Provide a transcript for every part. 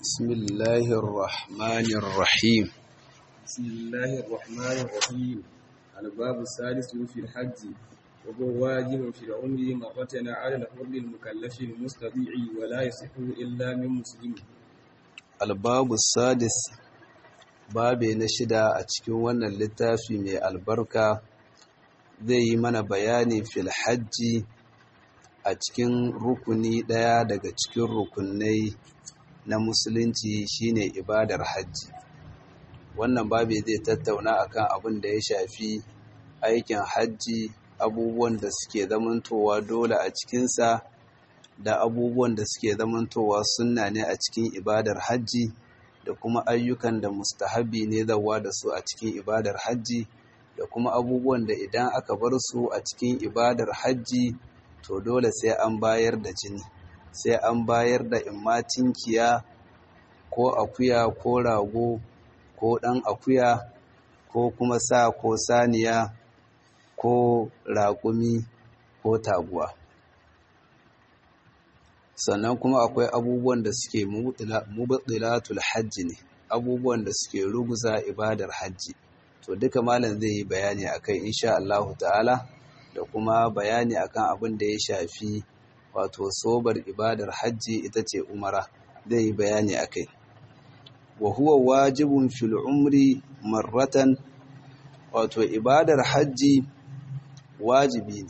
بسم الله الرحمن الرحيم بسم الله الرحمن الرحيم الباب السادس في الحج وهو واجب في العمر مرة على الحر المكلف المستطيع ولا يصح إلا من مسلم الباب السادس babe na shida a cikin wannan littafi mai albarka zai yi mana bayani fil hajji a cikin rukuni ɗaya daga cikin rukunai na musulunci shine ibadar hajji wannan babe zai tattauna akan abin da ya shafi aikin hajji abubuwan da suke zamantowa dole a cikinsa da abubuwan da suke zamantowa sunna ne a cikin ibadar hajji da kuma ayyukan da mustahabi ne zawa da su a cikin ibadar hajji da kuma abubuwan da idan aka bar su a cikin ibadar hajji to dole sai an bayar da jini sai an bayar da imma tinkiya ko akuya ko rago ko ɗan akuya ko kuma sa ko saniya ko raƙumi ko taguwa sannan kuma akwai abubuwan da suke mubtilatul hajji ne abubuwan da suke ruguza ibadar hajji to duka malam zai yi bayani akai insha Allah ta'ala da kuma bayani akan abin da ya shafi wato sobar ibadar hajji ita ce umara zai yi bayani akai wa huwa wajibun fil umri marratan wato ibadar hajji wajibi ne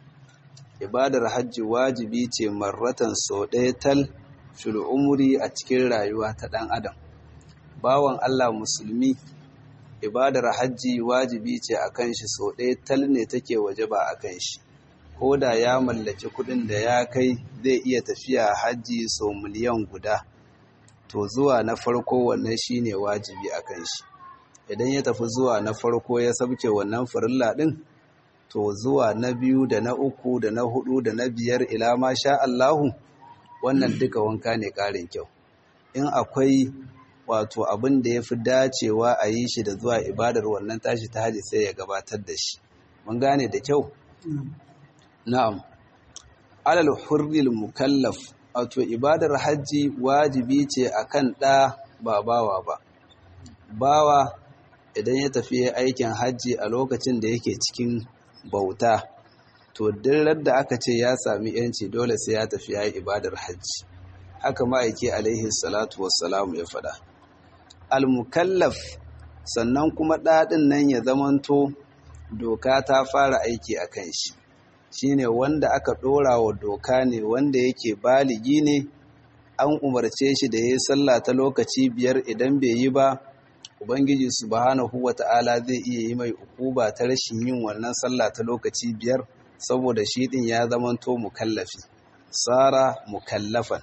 ibadar hajji wajibi ce marratan sau ɗaya tal fil umri a cikin rayuwa ta ɗan adam bawan Allah musulmi ibadar hajji wajibi ce a kan shi sau ɗaya tal ne take waje ba a kan shi ko da ya mallaki kuɗin da ya kai zai iya tafiya hajji sau miliyan guda to zuwa na farko wannan shine wajibi a kan shi idan ya tafi zuwa na farko ya sabke wannan farilla ɗin to zuwa na biyu da na uku da na hudu da na biyar ila ma sha Allahu wannan duka wanka ne ƙarin kyau in akwai wato abin da ya fi dacewa a yi shi da zuwa ibadar wannan tashi ta haji sai ya gabatar da shi mun gane da kyau na'am alal hurril mukallaf wato ibadar hajji wajibi ce akan ɗa ba bawa ba bawa idan ya tafi aikin hajji a lokacin da yake cikin bauta to duk da aka ce ya sami yanci dole sai ya tafi ya yi ibadar hajji haka ma'aiki alaihi salatu wassalamu ya faɗa al-mukallaf sannan kuma ɗaɗin nan ya zamanto doka ta fara aiki a kan shi shine wanda aka ɗora wa doka ne wanda yake baligi ne an umarce shi da ya yi sallah ta lokaci biyar idan bai yi ba ubangiji subhanahu wata'ala zai iya yi mai ukuba ta rashin yin wannan sallah ta lokaci biyar saboda shi din ya zamanto mukallafi sara mukallafan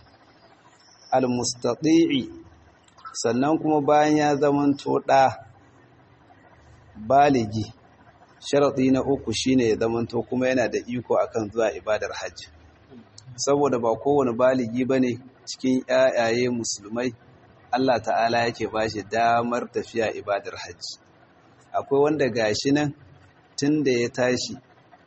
almustati'i sannan kuma bayan ya zamanto ɗa baligi sharaɗi na uku shine ya zamanto kuma yana da iko akan zuwa ibadar hajji saboda ba kowane baligi bane cikin ƴaƴaye musulmai Allah ta'ala yake ba shi damar tafiya ibadar hajji akwai wanda gashi nan tun da ya tashi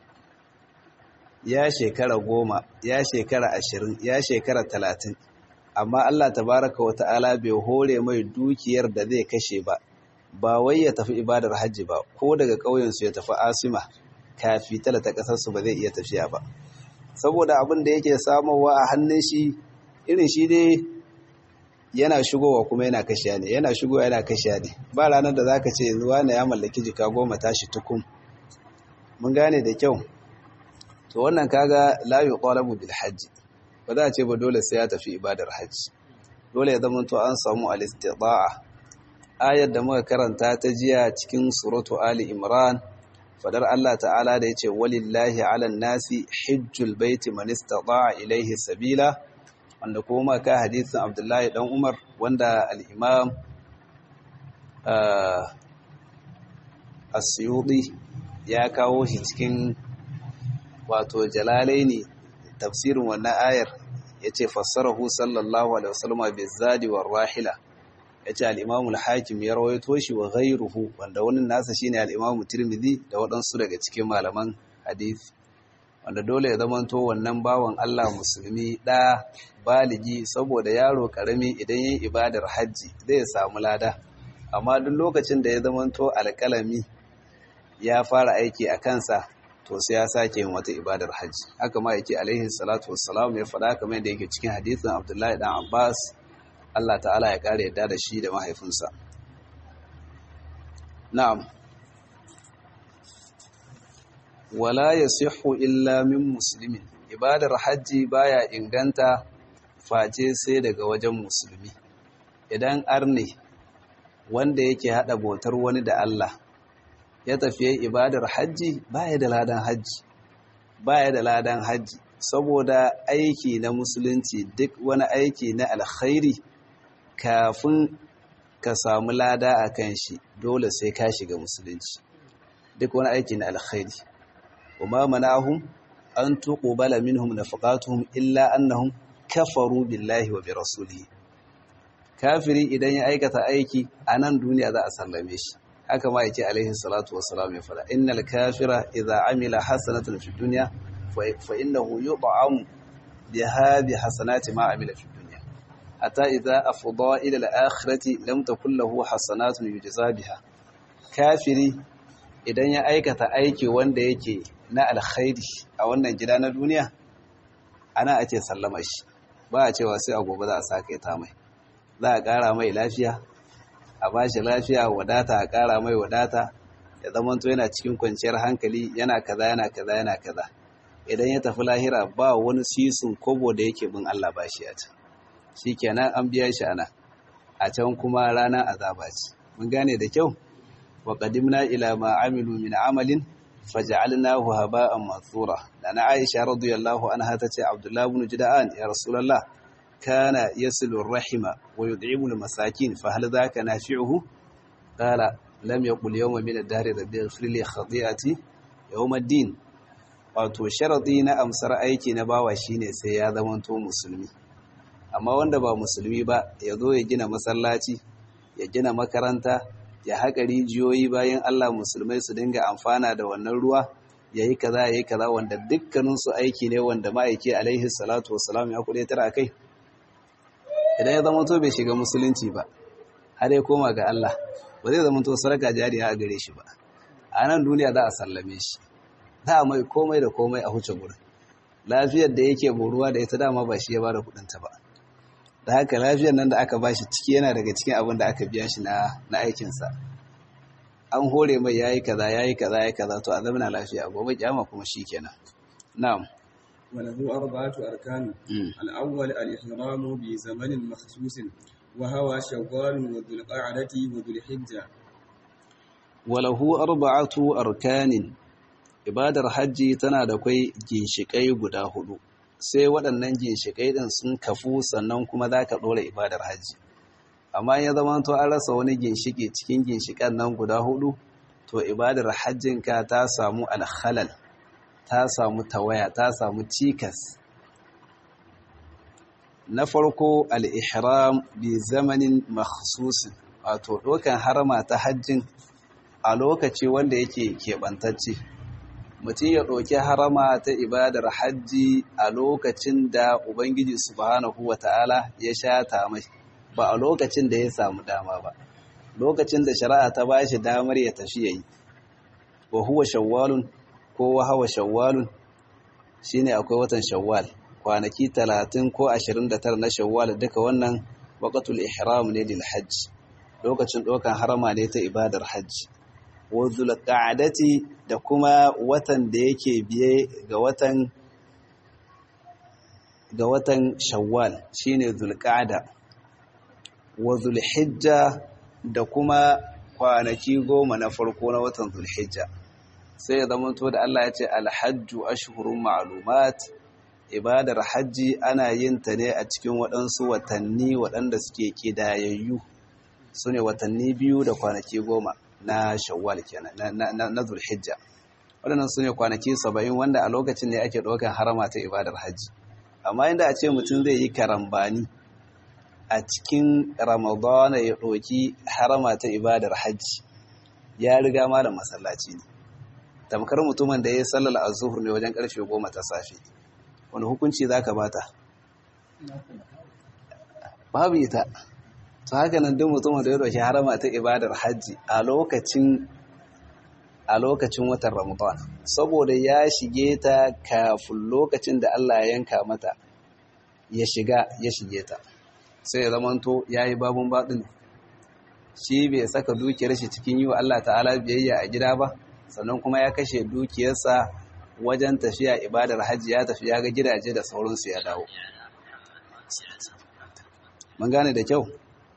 ya shekara goma ya shekara ashirin ya shekara talatin amma Allah tabaraka wa ta'ala bai hore mai dukiyar da zai kashe ba ba wai ya tafi ibadar hajji ba ko daga ƙauyensu ya tafi asima kafi talata ƙasarsu ba zai iya tafiya ba saboda abin da yake samowa a hannun shi irin shi dai yana shigowa kuma yana kashiya ne yana shigowa yana kashiya ne ba ranar da zaka ce yanzu wani ya mallaki jika goma tashi tukun mun gane da kyau to wannan kaga la yuqalabu bil hajji ba za a ce ba dole sai ya tafi ibadar hajji dole ya zama to an samu al istida'a ayar da muka karanta ta jiya cikin suratu ali imran fadar Allah ta'ala da yace walillahi 'alan nasi hajjul baiti man istata'a ilayhi sabila wanda kuma ka hadisin abdullahi dan umar wanda al'imam asyudi ya kawo shi cikin wato jalalai ne tafsirin wannan ayar ya ce fassarahu sallallahu alaihi wasallama bi zadi wa rahila ya ce al'imamul hakim ya rawaito shi wa ghairuhu wanda wani nasa shine al'imamu tirmidhi da waɗansu daga cikin malaman hadisi wanda dole ya zamanto wannan bawan Allah musulmi ɗa baligi saboda yaro ƙarami idan yin ibadar hajji zai samu lada amma duk lokacin da ya zamanto alƙalami ya fara aiki a kansa to sai ya sake yin wata ibadar hajji haka ma yake alaihi salatu wassalam ya faɗa kamar yadda yake cikin hadisin Abdullahi dan Abbas Allah ta'ala ya kare yadda da shi da mahaifinsa na'am wala yasihu illa min muslimin ibadar hajji baya inganta face sai daga wajen musulmi idan arne wanda yake hada bautar wani da Allah ya tafiye ibadar hajji baya da ladan hajji baya da ladan hajji saboda aiki na musulunci duk wani aiki na alkhairi kafin ka samu lada a kan shi dole sai ka shiga musulunci duk wani aiki na alkhairi وما منعهم أن تقبل منهم نفقاتهم إلا أنهم كفروا بالله وبرسوله kafiri idan ya aikata aiki a nan duniya za a sallame shi haka ma yake alaihi salatu wassalam ya fada innal kafira idza amila hasanatan fi dunya fa innahu yut'am biha bi hasanati ma amila fi dunya hatta idza afda ila al-akhirati lam takul lahu hasanatun yujza biha kafiri idan ya aikata aiki wanda yake na alkhairi a wannan gida na duniya ana ake sallama shi ba a cewa sai a gobe za a saka ta mai za a ƙara mai lafiya a ba shi lafiya wadata a ƙara mai wadata ya zamanto yana cikin kwanciyar hankali yana kaza yana kaza yana kaza idan ya tafi lahira ba wani sisun kobo da yake bin Allah ba shi a can shi kenan an biya shi ana a can kuma ranar azaba ce mun gane da kyau wa qadimna ila ma amilu min amalin faj'alnahu haba'an mathura dana Aisha radiyallahu anha tace Abdullah ibn Juda'an ya Rasulullah kana yasilu ar-rahima wa yud'imu al-masakin fa hal dhaka nafi'uhu qala lam yaqul yawma min ad-dahr rabbi ighfir li khati'ati yawm ad-din wato sharadi na amsar aiki na bawa shine sai ya zamanto musulmi amma wanda ba musulmi ba ya zo ya gina masallaci ya gina makaranta ya haƙa rijiyoyi bayan Allah musulmai su dinga amfana da wannan ruwa ya yi kaza ya yi kaza wanda dukkaninsu aiki ne wanda ma'aiki alaihi salatu wasalam ya kuɗe tara kai idan ya zama to bai shiga musulunci ba har ya koma ga Allah ba zai zama to sarka jariya a gare shi ba a nan duniya za a sallame shi za a mai komai da komai a huce gurin lafiyar da yake boruwa da ita dama ba shi ya bada kuɗinta ba da haka lafiyar nan da aka bashi ciki yana daga cikin abin da aka biya shi na aikinsa an hore mai yayi kaza yayi kaza yayi kaza to a zamana lafiya gobe kiyama kuma shikenan na'am وله أربعة أركان الأول الإحرام بزمن مخصوص وهو شوال وذو القعدة وذو الحجة وله أربعة أركان ibadar hajji tana da kwai ginshiƙai guda hudu sai waɗannan ginshiƙai ɗin sun kafu sannan kuma za ka ɗora ibadar hajji amma ya zama to an rasa wani ginshiƙi cikin ginshiƙan nan guda hudu to ibadar hajjinka ta samu alhalal ta samu tawaya ta samu cikas na farko al'ihram bi zamanin makhsusin wato ɗaukan harama ta hajjin a lokaci wanda yake keɓantacce mutum ya ɗauki harama ta ibadar hajji a lokacin da Ubangiji subhanahu wa ta'ala ya shata mai ba a lokacin da ya samu dama ba lokacin da shari'a ta ba shi damar ya tafi yayi wa huwa shawwalun ko wa hawa shawwalun shine akwai watan shawwal kwanaki talatin ko ashirin da tara na shawwal duka wannan waqatul ihram ne lil hajj lokacin ɗaukan harama ne ta ibadar hajji wa zulqa'adati da kuma watan da yake biye ga watan ga watan shawwal shine zulqa'ada wa zulhijja da kuma kwanaki goma na farko na watan zulhijja sai ya zama to da Allah ya ce alhajju ashhurun ma'lumat ibadar hajji ana yin ta ne a cikin waɗansu watanni waɗanda suke kidayayyu sune watanni biyu da kwanaki goma na shawwal kenan na zulhijja waɗannan su ne kwanaki saba'in wanda a lokacin ne ake ɗaukar harama ta ibadar hajji amma inda a ce mutum zai yi karambani a cikin ramadana ya ɗauki harama ta ibadar hajji ya riga malam masallaci ne tamkar mutumin da ya yi sallar azuhur ne wajen karfe goma ta safe wani hukunci za ka bata babu ita to haka nan duk mutumin da ya dauki harama ta ibadar hajji a lokacin a lokacin watan ramadan saboda ya shige ta kafin lokacin da Allah ya yanka mata ya shiga ya shige ta sai ya zamanto ya yi babun baɗin shi bai saka dukiyar shi cikin yi wa Allah ta'ala biyayya a gida ba sannan kuma ya kashe dukiyarsa wajen tafiya ibadar hajji ya tafi ya ga gidaje da sauransu ya dawo mun gane da kyau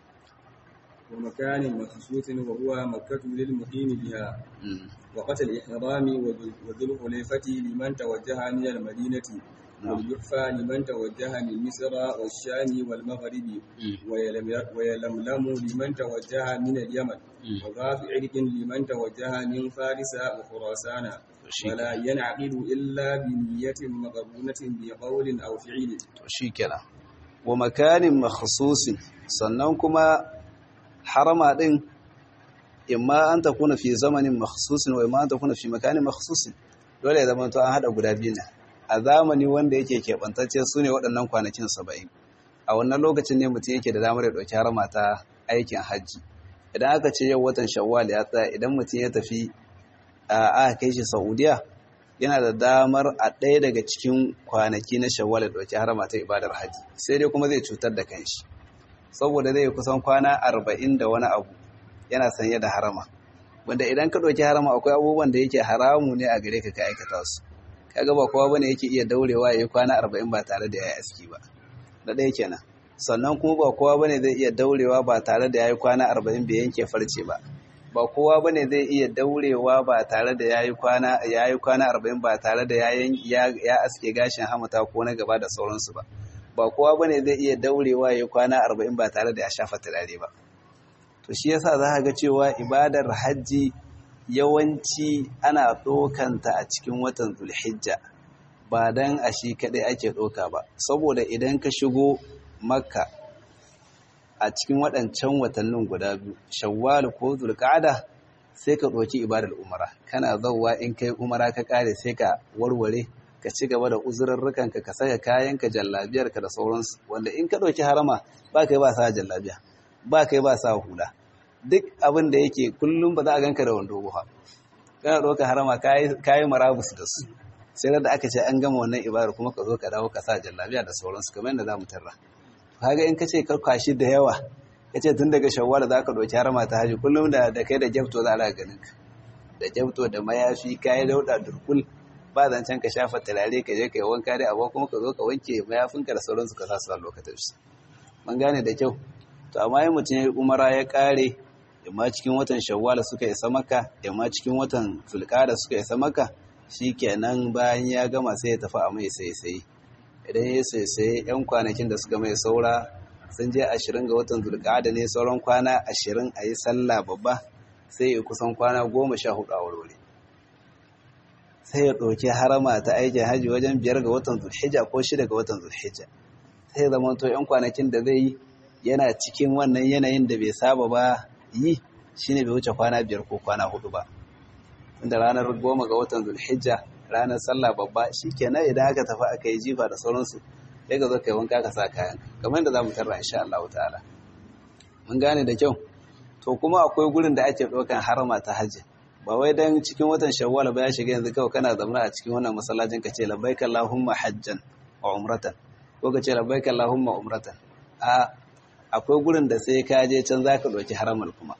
ومكان مخصوص وهو مكة للمقيم بها وقت الإحرام وذو الخليفة لمن توجه من المدينة والجحفة لمن توجه من مصر والشام والمغرب ويلملم لمن توجه من اليمن وغاف عرق لمن توجه من فارس وخراسان ولا ينعقد إلا بنية مقرونة بقول أو فعل شيكنا ومكان مخصوص sannan kuma harama din imma an takuna fi zamanin makhsusin wa imma an takuna fi makanin makhsusin dole ya zama to an hada guda biyu ne a zamani wanda yake keɓantacce su ne waɗannan kwanakin saba'in a wannan lokacin ne mutum yake da damar ya ɗauki harama ta aikin hajji idan aka ce yau watan shawwal ya tsaya idan mutum ya tafi a aka kai shi saudiya yana da damar a ɗaya daga cikin kwanaki na shawwal ya ɗauki harama ta ibadar hajji sai dai kuma zai cutar da kanshi saboda zai kusan kwana arba'in da wani abu yana sanye da harama wanda idan ka ɗauki harama akwai abubuwan da yake haramu ne a gare ka ka aikata su kaga ba kowa bane yake iya daurewa yayi kwana 40 ba tare da yayi aski ba da ɗaya kenan sannan kuma ba kowa bane zai iya daurewa ba tare da yayi kwana 40 bai yanke farce ba ba kowa bane zai iya daurewa ba tare da yayi kwana yayi kwana 40 ba tare da yayin ya aske gashin hamata ko na gaba da sauransu ba ba kowa bane zai iya daurewa yayi kwana 40 ba tare da ya shafa turare ba to shi yasa za ka ga cewa ibadar hajji yawanci ana ɗokanta a cikin watan zulhijja ba don a shi kaɗai ake ɗoka ba saboda idan ka shigo makka a cikin waɗancan watannin guda biyu shawwal ko zulƙada sai ka ɗoki ibadar umara kana zauwa in kai umara ka ƙare sai ka warware ka ci gaba da uzurarrukanka ka saka kayanka jallabiyarka da sauransu wanda in ka ɗauki harama ba kai ba sa jallabiya ba kai ba sa hula duk abin da yake kullum ba za a ganka da wando ba kana ɗauka harama kayi marabus da su sai da aka ce an gama wannan ibadar kuma ka zo ka dawo ka sa jallabiya da sauransu kamar yadda za mu tarra kaga in ka ce ka kwashi da yawa ka ce tun daga shawwal za ka ɗauki harama ta haji kullum da da kai da gyafto za a ganin ka da gyafto da mayafi kayi dauɗa durkul ba zancen ka shafa turare ka je ka yi wanka dai abuwa kuma ka zo ka wanke mayafinka da sauransu ka sa su a lokacin su mun gane da kyau to amma yin mutum ya yi umara ya kare yamma cikin watan shawwala suka isa maka yamma cikin watan zulqada suka isa maka shikenan bayan ya gama sai ya tafi a mai sai idan ya sai yan kwanakin da suka mai saura sun je ashirin ga watan zulqada ne sauran kwana ashirin a yi sallah babba sai ya kusan kwana goma sha hudu a warware sai ya ɗauki harama ta aikin hajji wajen biyar ga watan zulhijja ko shida ga watan zulhijja sai zama to yan kwanakin da zai yi yana cikin wannan yanayin da bai saba ba yi shine bai wuce kwana biyar ko kwana hudu ba inda ranar goma ga watan zulhijja ranar sallah babba shikenan idan aka tafi aka yi jifa da sauransu sai ka zo kai wanka ka sa kayan kamar yadda zamu tarra insha Allah ta'ala mun gane da kyau to kuma akwai gurin da ake ɗaukan harama ta hajji ba wai dan cikin watan shawwal ba ya shiga yanzu kawai kana zama a cikin wannan masallacin ka ce labbaika allahumma hajjan wa umratan ko ka ce labbaika allahumma umratan a akwai gurin da sai ka je can zaka ɗauki haramar kuma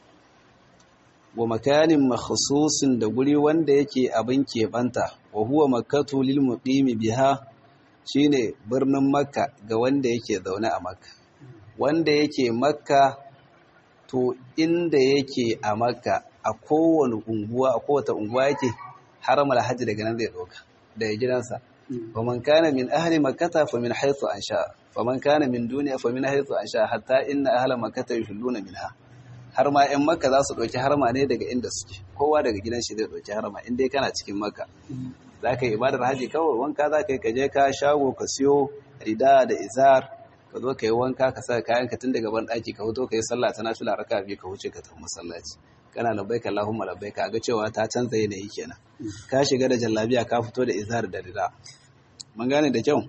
wa makanin makhsusin da guri wanda yake abin keɓanta wa huwa makkatu lil muqimi biha shine birnin makka ga wanda yake zaune a makka wanda yake makka to inda yake a makka a kowane unguwa a kowace unguwa yake haramar hajji daga nan zai ɗauka daga gidansa faman kana min ahli makkata fa min haythu ansha faman kana min duniya fa min haythu ansha hatta inna ahla makkata yuhilluna minha har ma 'yan makka za su ɗauki harma ne daga inda suke kowa daga gidan shi zai ɗauki harma in dai kana cikin makka za ka yi ibadar haji kawai wanka za ka yi kaje ka shago ka siyo rida da izar ka zo ka yi wanka ka sa kayan ka tun daga ban ɗaki ka fito ka yi sallah ta nafila raka biyu ka wuce ka tafi masallaci kana labbaika Allahumma labbaika ga cewa ta canza yanayi kenan ka shiga da jallabiya ka fito da izar da rida mun gane da kyau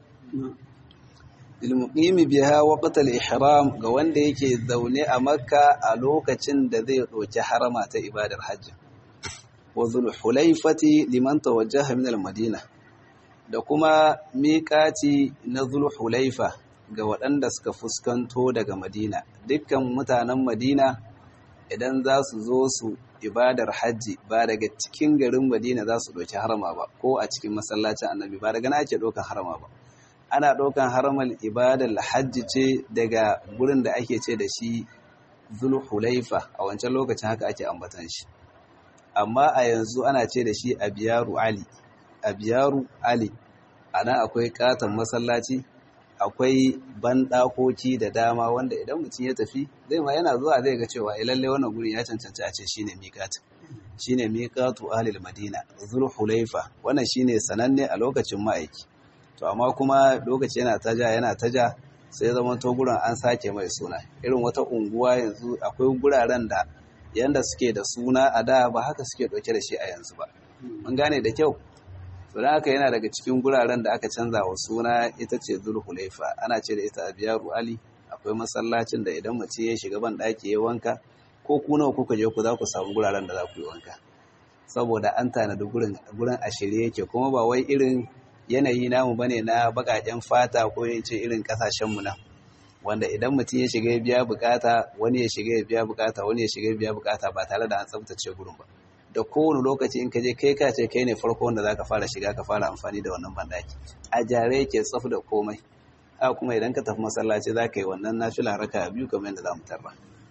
ilmuqimi biha waqt al-ihram ga wanda yake zaune a makka a lokacin da zai ɗauki harama ta ibadar hajji wa zulhulaifati liman tawajjaha min al-madina da kuma miƙati na zulhulaifa ga waɗanda suka fuskanto daga madina dukkan mutanen madina idan za su zo su ibadar hajji ba daga cikin garin madina za su ɗauki harama ba ko a cikin masallacin annabi ba daga na ake ɗaukan harama ba ana ɗaukan haramar ibadar hajji ce daga gurin da ake ce da shi zulhulaifa a wancan lokacin haka ake ambatan shi amma a yanzu ana ce da shi abiyaru ali abiyaru ali ana akwai katon masallaci akwai banɗakoki da dama wanda idan mutum ya tafi zai ma yana zuwa zai ga cewa lalle wannan gurin ya cancanci a ce shine miƙat shine miƙatu ahlil madina zulhulaifa wannan shine sananne a lokacin ma'aiki to amma kuma lokaci yana taja yana taja sai zama to gurin an sake mai suna irin wata unguwa yanzu akwai guraren da yanda suke da suna a da ba haka suke ɗauke da shi a yanzu ba mun gane da kyau to dan haka yana daga cikin guraren da aka canza wa suna ita ce zulhulaifa ana ce da ita abiyaru ali akwai masallacin da idan mace ya shiga ban ɗaki ya wanka ko ku nawa kuka je ku za ku samu guraren da za ku yi wanka saboda an tanadi gurin gurin a shirye yake kuma ba wai irin yanayi namu bane na baƙaƙen fata ko yin ce irin ƙasashen mu nan wanda idan mutum ya shiga ya biya bukata wani ya shiga ya biya bukata wani ya shiga ya biya bukata ba tare da an tsabtace gurin ba da kowane lokaci in ka je kai ka ce kai ne farko wanda zaka fara shiga ka fara amfani da wannan bandaki a jare yake tsaf da komai haka kuma idan ka tafi masallaci zaka yi wannan nafila raka biyu kamar yadda zamu tarra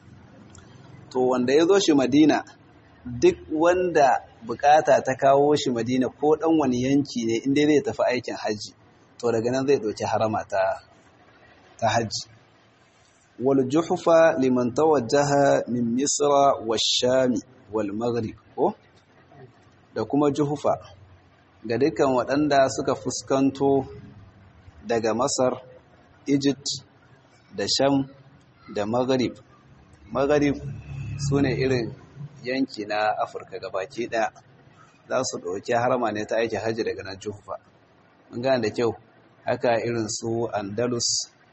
to wanda ya zo shi Madina duk wanda bukata ta kawo shi Madina ko dan wani yanki ne inda zai tafi aikin haji to daga nan zai dauki harama ta ta haji wal juhfa liman tawajjaha min misra wash-shami wal maghrib ko da kuma juhufa ga dukkan waɗanda suka fuskanto daga masar egypt da sham da maghrib maghrib su ne irin yanki na afirka gabaki ɗaya za su ɗauki harama ne ta aiki hajji daga nan juhufa mun gane da kyau haka irin su andalus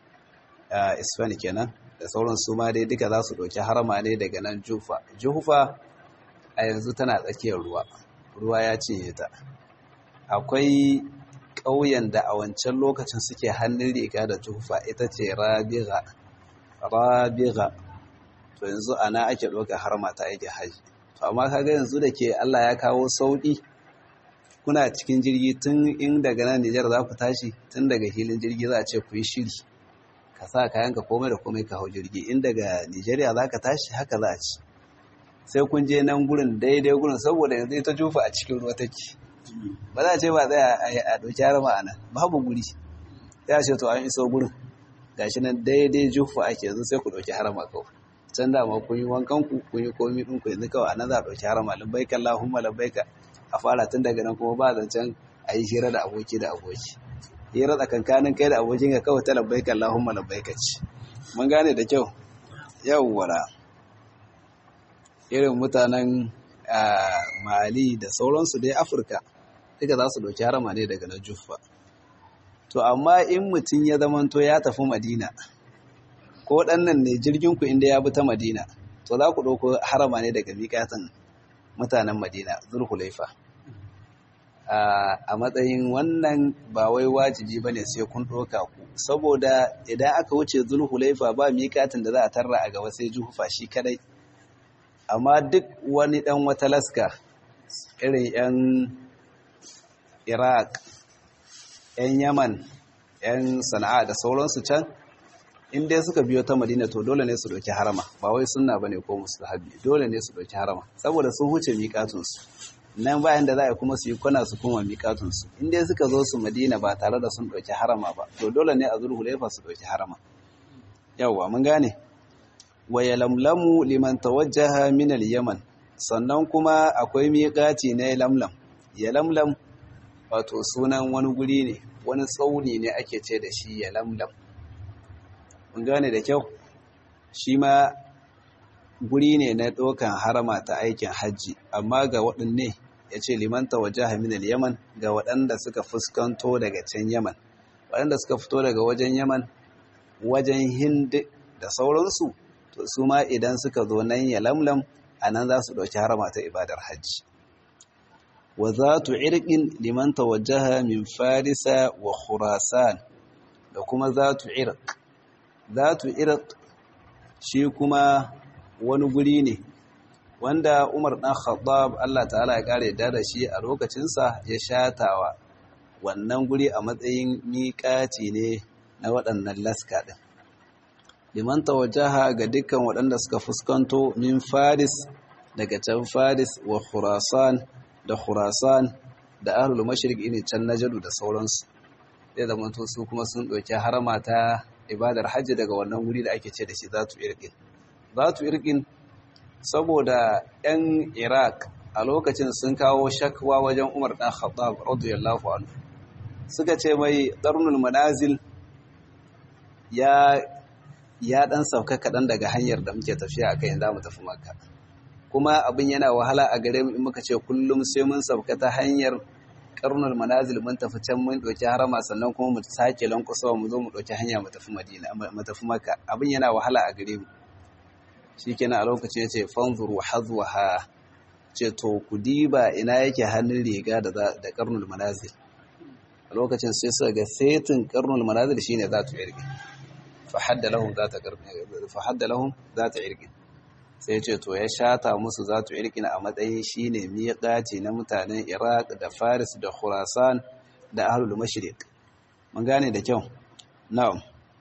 a isfani kenan da sauran su ma dai duka za su ɗauki harama ne daga nan jufa jufa a yanzu tana tsakiyar ruwa ruwa ya cinye ta akwai ƙauyen da a wancan lokacin suke hannun riga da jufa ita ce rabiga rabiga to yanzu ana ake ɗauka harma ta aiki haji to amma kaga yanzu da ke Allah ya kawo sauƙi kuna cikin jirgi tun in daga nan Nijar za ku tashi tun daga filin jirgi za a ce ku yi shiri ka sa kayanka komai da komai ka hau jirgi in daga Nijeriya za ka tashi haka za a ci sai kun je nan gurin daidai gurin saboda yanzu ita jufa a cikin ruwa take ba za a ce ba zai a ɗauki harama a nan babu guri sai a ce to an iso gurin gashi nan daidai jufa ake yanzu sai ku ɗauki harama kawai can dama kun yi wankan ku kun yi komi ɗin ku yanzu kawai a nan za a ɗauki harama labbaika Allahumma labbaika a fara tun daga nan kuma ba zancen a yi hira da aboki da aboki hira tsakankanin kai da abokin ka kawai ta labbaika Allahumma labbaika ce mun gane da kyau yawwara irin mutanen mali da sauransu dai afirka duka za su ɗauki harama ne daga na juffa to amma in mutum ya zamanto ya tafi madina ko ɗannan ne jirginku inda ya bi ta madina to za ku ɗauko harama ne daga miƙatan mutanen madina zulhulaifa a matsayin wannan ba wai wajibi ba ne sai kun ɗauka ku saboda idan aka wuce zulhulaifa ba miƙatin da za a tarra a gaba sai juhufa shi kadai amma duk wani ɗan wata laska irin 'yan iraq 'yan yaman 'yan sana'a da sauransu can in dai suka biyo ta madina to dole ne su ɗauki harama ba wai sunna ba ne ko mustahabi dole ne su ɗauki harama saboda sun huce miƙatunsu nan bayan da za a kuma su yi kwana su kuma miƙatunsu in dai suka zo su madina ba tare da sun ɗauki harama ba to dole ne a zulhulaifa su ɗauki harama yawwa mun gane wa yalamlamu liman tawajjaha min al-yaman sannan kuma akwai miƙati na yalamlam yalamlam wato sunan wani guri ne wani tsauni ne ake ce da shi yalamlam mun gane da kyau shi ma guri ne na ɗaukan harama ta aikin hajji amma ga waɗanne ya ce limanta waje haminal yaman ga waɗanda suka fuskanto daga can yaman waɗanda suka fito daga wajen yaman wajen hindi da sauransu to su ma idan suka zo nan ya lamlam a nan za su ɗauki harama ta ibadar hajji wa za tu irƙin liman tawajjaha min farisa wa khurasan da kuma za tu irƙ za tu irƙ shi kuma wani guri ne wanda umar ɗan khattab Allah ta'ala ya ƙara yadda da shi a lokacinsa ya shatawa wannan guri a matsayin miƙaci ne na waɗannan laska ɗin liman tawajjaha ga dukkan waɗanda suka fuskanto min faris daga can faris wa khurasan da khurasan da ahlul mashriq ne can najadu da sauransu zai zama to su kuma sun ɗauki harama ta ibadar hajji daga wannan guri da ake ce da shi zatu irqin zatu irqin saboda yan iraq a lokacin sun kawo shakwa wajen umar dan khattab radiyallahu anhu suka ce mai darnul manazil ya ya dan sauka kaɗan daga hanyar da muke tafiya a kai za mu tafi makka kuma abin yana wahala a gare mu in muka ce kullum sai mun sauka ta hanyar karnul manazil mun tafi can mun ɗauki harama sannan kuma mu sake lankusawa mu zo mu ɗauki hanya mu tafi madina mu tafi makka abin yana wahala a gare mu shikenan a lokacin ya ce fanzuru hazwaha ce to ku diba ina yake hannun riga da da karnul manazil a lokacin sai suka ga setin karnul manazil shine za ta irge fa hadda lahum za ta fa hadda lahum za ta irge sai ce to ya shata musu za ta irge a matsayin shine miqati na mutanen Iraq da Faris da Khurasan da ahlul mashriq mun gane da kyau na'am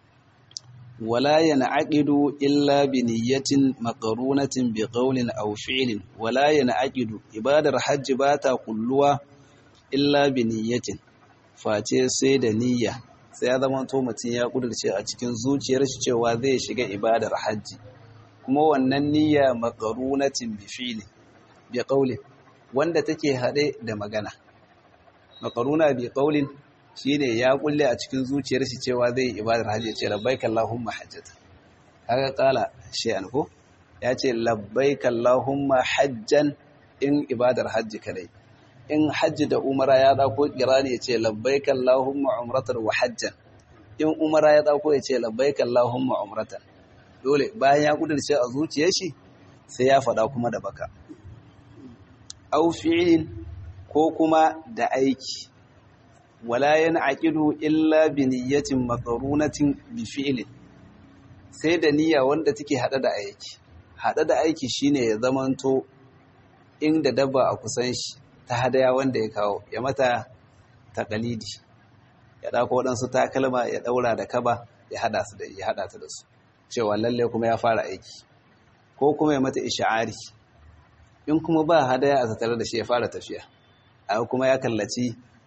ولا ينعقد إلا بنية مقرونة بقول أو فعل ولا ينعقد إبادة حج باتا قلوا إلا بنية face sai da niyya sai ya zama to mutum ya kudurce a cikin zuciyar shi cewa zai shiga ibadar hajji kuma wannan niyya maqarunatin bi fi'li bi qawli wanda take hade da magana maqaruna bi qawlin shine ya kulle a cikin zuciyar shi cewa zai yi ibadar hajji ya ce labbaik Allahumma hajjata kaga kala shay'an ko ya ce labbaik Allahumma hajjan in ibadar hajji kadai in hajji da umara ya dauko kirani ya ce labbaik Allahumma umratan wa hajjan in umara ya dauko ya ce labbaik Allahumma umratan dole bayan ya kudurce a zuciyar shi sai ya faɗa kuma da baka au fi'lin ko kuma da aiki wala yan'aqidu illa bi niyyatin maqrunatin bi fi'lin sai da niyya wanda take hada da aiki hada da aiki shine ya zamanto inda dabba a kusan shi ta hadaya wanda ya kawo ya mata taqalidi ya dauko wadansu takalma ya daura da kaba ya hada su da ya hada ta da su cewa lalle kuma ya fara aiki ko kuma ya mata ish'ari in kuma ba hadaya a tattare da shi ya fara tafiya a kuma ya kallaci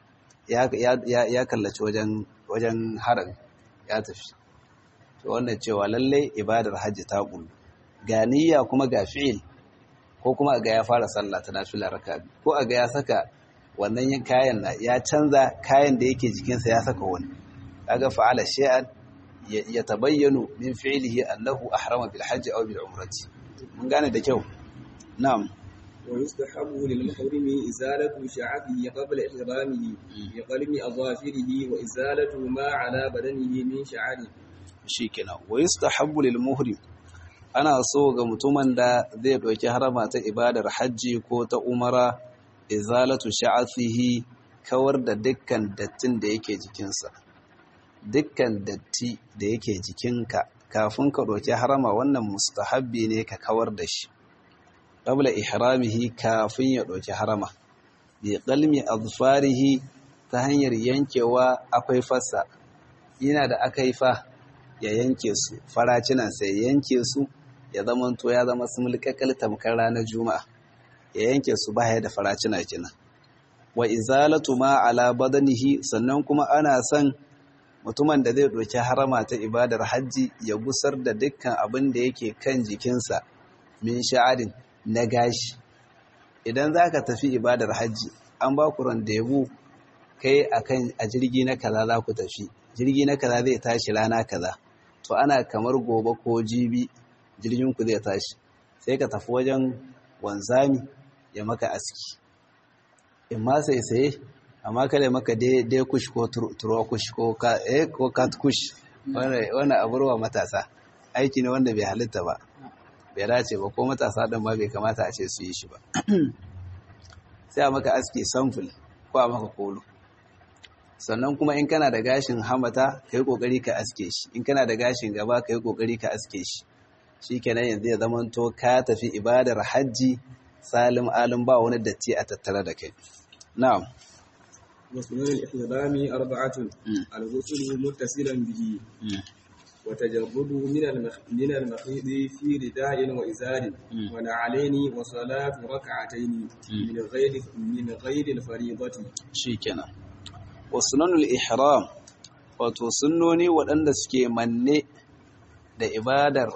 ya kallaci wajen harin ya tafi to wannan cewa lallai ibadar hajji ta kullu ga niyya kuma ga fi'il ko kuma ga ya fara sallah ta nafila raka ko a ga ya saka wannan yin kayan na ya canza kayan da yake jikinsa ya saka wani kaga fa'ala shay'an ya tabayyanu min fi'lihi annahu ahrama bil hajji aw bil umrati mun gane da kyau na'am ويستحب للمحرم إزالة شعبه قبل إحرامه بقلم أظافره وإزالة ما على بدنه من شعره shikenan wa yustahabbu lil muhrim ana so ga mutumin da zai ɗauki harama ta ibadar hajji ko ta umara izalatu sha'athihi kawar da dukkan dattin da yake jikinsa dukkan datti da yake jikinka kafin ka ɗauki harama wannan mustahabbi ne ka kawar da shi qabla ihramihi kafin ya ɗauki harama bi qalmi azfarihi ta hanyar yankewa akwai fassa yana da aka yi fa ya yanke su faracinan sai yanke su ya zama to ya zama su mulkakal tamkar ranar juma'a ya yanke su baya da faracina kina wa izalatu ma ala badanihi sannan kuma ana son mutumin da zai ɗauki harama ta ibadar hajji ya gusar da dukkan abin da yake kan jikinsa min sha'arin na gashi idan za ka tafi ibadar hajji an ba ku randebu kai akan a jirgi na kaza za ku tafi jirgi na kaza zai tashi rana kaza to ana kamar gobe ko jibi jirgin ku zai tashi sai ka tafi wajen wanzami ya maka aski in ma sai saye amma kada maka dai kush ko turo kush ko kat kush wani aburwa matasa aiki ne wanda bai halitta ba bai dace ba ko matasa ɗin ma bai kamata a ce su yi shi ba sai a maka aski samfil ko a maka kolo sannan kuma in kana da gashin hamata ka yi ƙoƙari ka aske shi in kana da gashin gaba ka yi ƙoƙari ka aske shi shi kenan yanzu ya zama to ka tafi ibadar hajji salim alim ba wani datti a tattare da kai na'am وسنن الإحرام أربعة الغسل متصلا به وتجرد من المخ... من المخيض في رداء وإزار ونعلين وصلاة ركعتين من غير من غير الفريضة شيكنا وسنن الإحرام wato sunnoni waɗanda suke manne da ibadar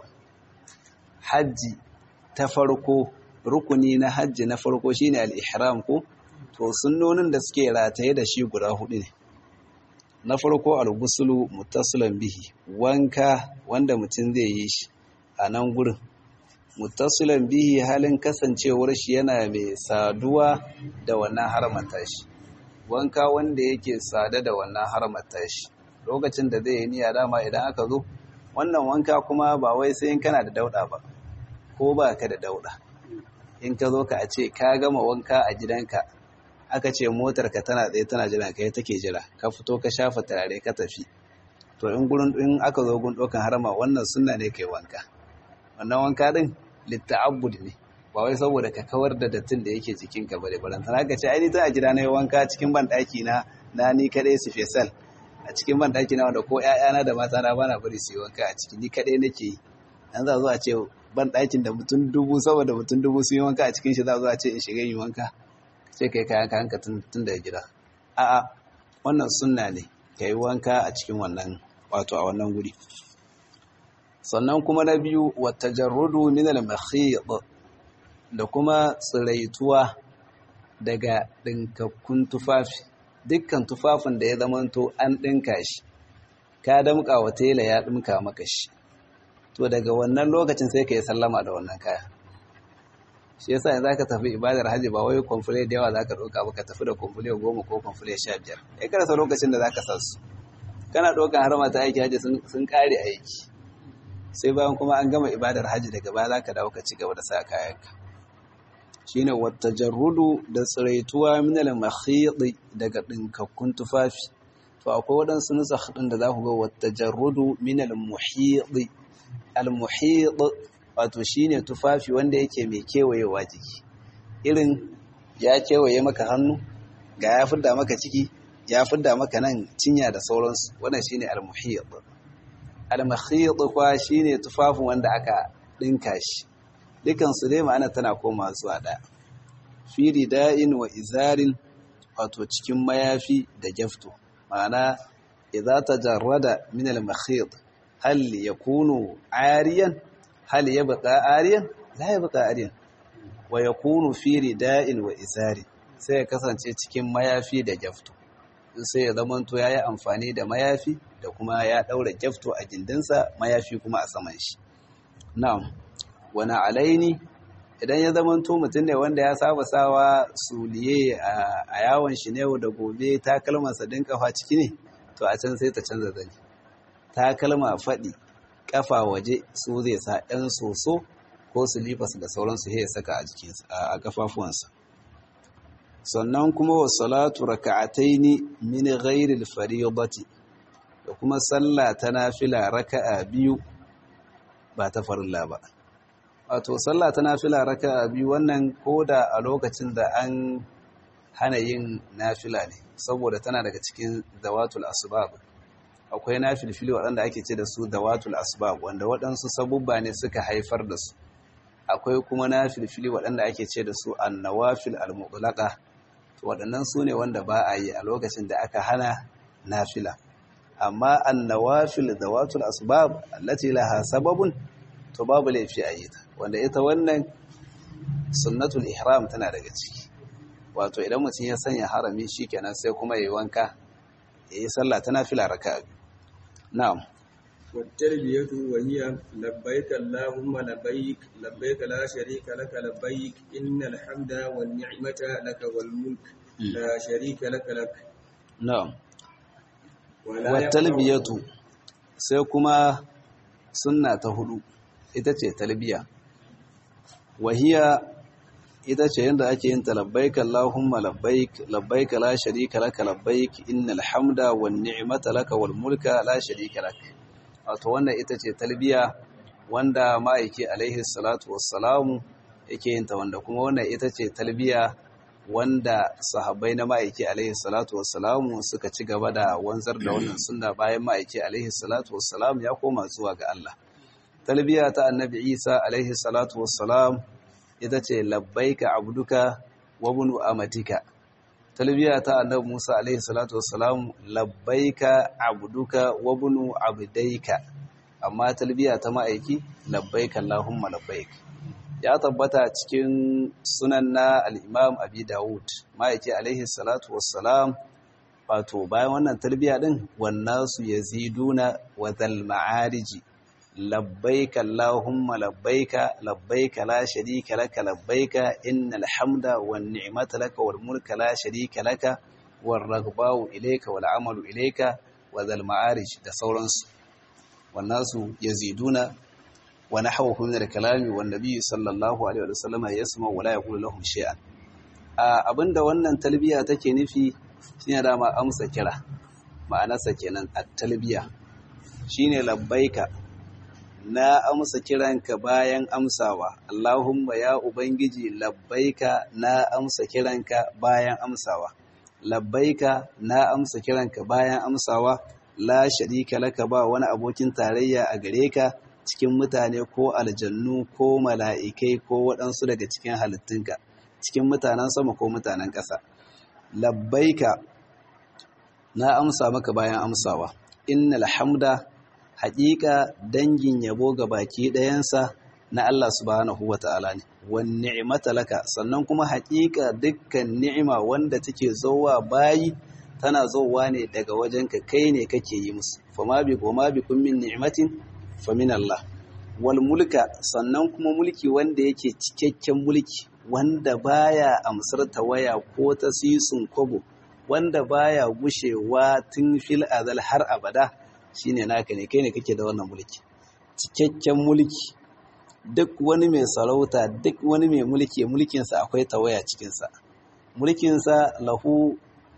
hajji ta farko rukuni na hajji na farko shine al-ihram ko to sunnonin da suke rataye da shi guda hudu ne na farko al-ghuslu muttasilan bihi wanka wanda mutum zai yi shi a nan gurin muttasilan bihi halin kasancewar shi yana mai saduwa da wannan haramata shi wanka wanda yake sada da wannan haramata shi lokacin da zai yi niyya dama idan aka zo wannan wanka kuma ba wai sai in kana da dauda ba ko ba ka da dauda in ka zo ka a ce ka gama wanka a gidanka aka ce motarka tana tsaye tana jira kai take jira ka fito ka shafa turare ka tafi to in gurin in aka zo gun dokan harama wannan sunna ne kai wanka wannan wanka din litta'abbud ne ba wai saboda ka kawar da dattin da yake jikin ka bare baran sana ka ce ai ni tana jira na yi wanka cikin ban daki na na ni kadai su fesal a cikin ban daki na wanda ko ƴaƴana da mata na bana bari su yi wanka a ciki ni kadai nake yi an za zo a ce ban dakin da mutum dubu saboda mutum dubu sun yi wanka a cikin shi za zo a ce in shiga yi wanka sai kai kayan kayanka tun daga gida a'a wannan sunna ne ka yi wanka a cikin wannan wato a wannan guri sannan kuma na biyu wata jarrudu minal makhid da kuma tsiraituwa daga ɗinkakkun tufafi dukkan tufafin da ya zamanto an ɗinka shi ka damƙa wa tela ya ɗinka maka shi to daga wannan lokacin sai ka yi sallama da wannan kaya shi yasa yanzu ka tafi ibadar hajji ba wai kwamfule da yawa zaka ɗauka ba ka tafi da kwamfule goma ko kwamfule sha biyar ya karasa lokacin da zaka sa su kana ɗaukan harama ta aiki hajji sun ƙare aiki sai bayan kuma an gama ibadar hajji daga baya zaka dawo ka ci gaba da sa kayanka shine wata jarrudu da tsiraituwa minal makhidi daga ɗinkakkun tufafi to akwai waɗansu nusakh ɗin da za ku ga wata jarrudu minal muhidi al muhid wato shine tufafi wanda yake mai kewayewa jiki irin ya kewaye maka hannu ga ya fidda maka ciki ya fidda maka nan cinya da sauransu wannan shine al-muhit al-muhit kwa shine tufafin wanda aka dinka shi dukan su dai ma'ana tana koma zuwa daya fi rida'in wa izarin wato cikin mayafi da jafto ma'ana idza tajarrada min al-muhit hal yakunu ariyan hal ya baka ariyan la ya baka ariyan wa yakunu fi rida'in wa isari sai ya kasance cikin mayafi da jafto sai ya zamanto yayi amfani da mayafi da kuma ya daura jafto a gindinsa mayafi kuma a saman shi na'am wani alaini idan ya zamanto mutum ne wanda ya saba sawa suliye a yawon shi ne da gobe takalmansa din kafa ciki ne to a can sai ta canza zani takalma faɗi kafa waje su zai sa ɗan soso ko silifas da sauransu ya saka a jikinsa a kafafuwansa sannan kuma wa salatu raka'ataini min ghairil fariidati da kuma sallah ta nafila raka'a biyu ba ta farilla ba wato sallah ta nafila raka'a biyu wannan koda a lokacin da an hana yin nafila ne saboda tana daga cikin zawatul asbab akwai na filfili waɗanda ake ce da su dawatul asbab wanda waɗansu sabubba ne suka haifar da su akwai kuma na filfili waɗanda ake ce da su annawafil almutlaqa to waɗannan su ne wanda ba a yi a lokacin da aka hana nafila amma annawafil dawatul asbab allati laha sababun to babu laifi a yi ta wanda ita wannan sunnatul ihram tana daga ciki wato idan mutum ya sanya harami shikenan sai kuma yayi wanka yayi sallah ta nafila raka'a Na'am. والتربية وهي لبيك اللهم لبيك لبيك لا شريك لك لبيك إن الحمد والنعمة لك والملك لا شريك لك لك na'am ولا wa يقطع- talbiyatu sai kuma sunna ta hudu ita ce talbiya wahiya ita ce yadda ake yin ta labbaik Allahumma labbaik labbaik la sharika laka labbaik innal hamda wan ni'mata laka wal mulka la sharika lak wato wannan ita ce talbiya wanda ma'aiki alaihi salatu wassalamu yake yin ta wanda kuma wannan ita ce talbiya wanda sahabbai na ma'aiki alaihi salatu wassalamu suka ci gaba da wanzar da wannan sunna bayan ma'aiki alaihi salatu wassalam ya koma zuwa ga Allah talbiya ta annabi Isa alaihi salatu wassalam ita ce labbaika abduka wa bunu amatika talbiya ta annabi Musa alaihi salatu wassalam labbaika abduka wa bunu abdaika amma talbiya ta ma'aiki labbaika allahumma labbaik ya tabbata cikin sunan na al-imam abi dawud ma'aiki alaihi salatu wassalam wato bayan wannan talbiya din wannasu yaziduna wa dhal ma'ariji labbaika allahumma labbaika labbaika la sharika laka labbaika innal hamda wan ni'mata laka wal mulka la sharika laka war raghbau ilayka wal amalu ilayka wa dhal ma'arij da sauransu wannasu yaziduna wa nahawhu min al-kalami wan nabiy sallallahu alaihi wa sallam yasma wa la yaqulu lahum shay'an abinda wannan talbiya take nufi shine dama amsa kira ma'anarsa kenan at-talbiya shine labbaika na amsa kiranka bayan amsawa Allahumma ya ubangiji labbaika na amsa kiranka bayan amsawa labbaika na amsa kiranka bayan amsawa la sharika laka ba wani abokin tarayya a gare ka cikin mutane ko aljannu ko mala'ikai ko waɗansu daga cikin halittunka cikin mutanen sama ko mutanen ƙasa labbaika na amsa maka bayan amsawa innal hamda haƙiƙa dangin yabo ga baki ɗayansa na Allah subhanahu wa ta'ala ne, wani ni'imata laka, sannan kuma haƙiƙa dukkan ni'ima wanda take zowa bayi tana zowa ne daga wajenka kai ne kake yi musu, fama bi goma bi kun min ni'imatin famin Allah. Wal mulka sannan kuma mulki wanda yake cikakken mulki wanda baya amsar tawaya ko ta sisun kobo, wanda baya gushewa tun fil azal har abada. shine naka ne kai ne kake da wannan mulki cikakken mulki duk wani mai sarauta duk wani mai mulki mulkinsa akwai tawaya cikinsa mulkinsa lahu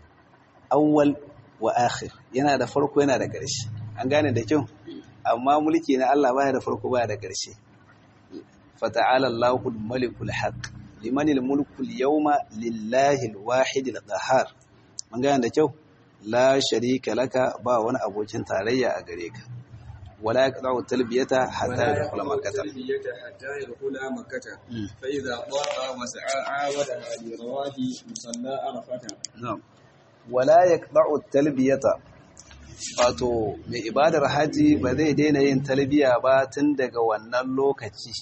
awwal wa akhir yana da farko yana da ƙarshe an gane da kyau amma mulki na Allah baya da farko baya da ƙarshe fata'ala Allahul malikul haqq limanil mulku al-yawma lillahi al-wahid al-qahhar an gane da kyau la sharika laka ba wani abokin tarayya a gare ka wala yaqta'u talbiyata hatta yadkhula makkah talbiyata hatta yadkhula makkah fa idza qa'a wa sa'a awada li rawahi musalla arafata na'am wala yaqta'u talbiyata wato mai ibadar haji ba zai daina yin talbiya ba tun daga wannan lokaci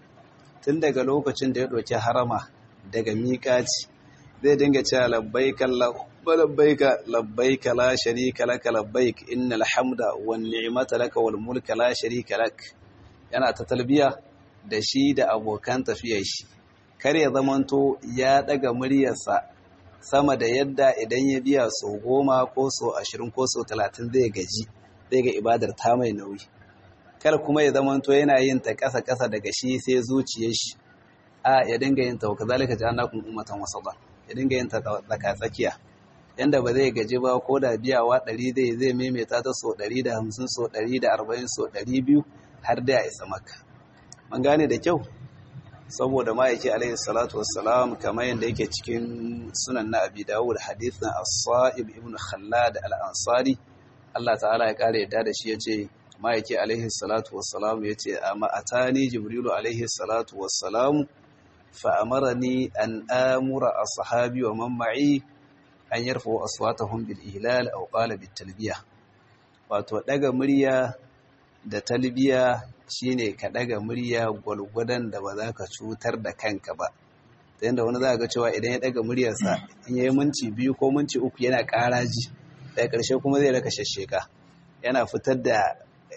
tun daga lokacin da ya ɗauki harama daga miƙaci zai dinga cewa labbaik Allah labbaik labbaik la sharika lak labbaik innal hamda wan ni'mata lak wal mulka la sharika lak yana ta talbiya da shi da abokan tafiyar shi kar ya zamanto ya daga muryarsa sama da yadda idan ya biya so goma ko so ashirin ko so talatin zai gaji zai ga ibadar ta mai nauyi kar kuma ya zamanto yana yin ta ƙasa ƙasa daga shi sai zuciyar shi a ya dinga yin ta wa kazalika ja'alnakum ummatan wasata ya dinga yin ta tsaka tsakiya yanda ba zai gaji ba ko da biyawa ɗari zai zai maimaita ta so ɗari da hamsin so ɗari da arba'in so ɗari biyu har da ya isa maka man gane da kyau saboda ma'aiki alaihi salatu wassalam kamar yadda yake cikin sunan na abi dawud hadithin as-sa'ib ibn khallad al-ansari Allah ta'ala ya kare yadda da shi yace ma'aiki alaihi salatu wassalam yace amma atani jibrilu alaihi salatu wassalam fa amarani an amura ashabi wa man ma'i an yarfa aswatahum bil ihlal aw qala bit talbiya wato daga murya da talbiya shine ka daga murya gwalgwadon da ba za ka cutar da kanka ba ta yadda wani za ga cewa idan ya daga muryarsa in yi minti biyu ko minti uku yana karaji daga ƙarshe kuma zai raka shasheka yana fitar da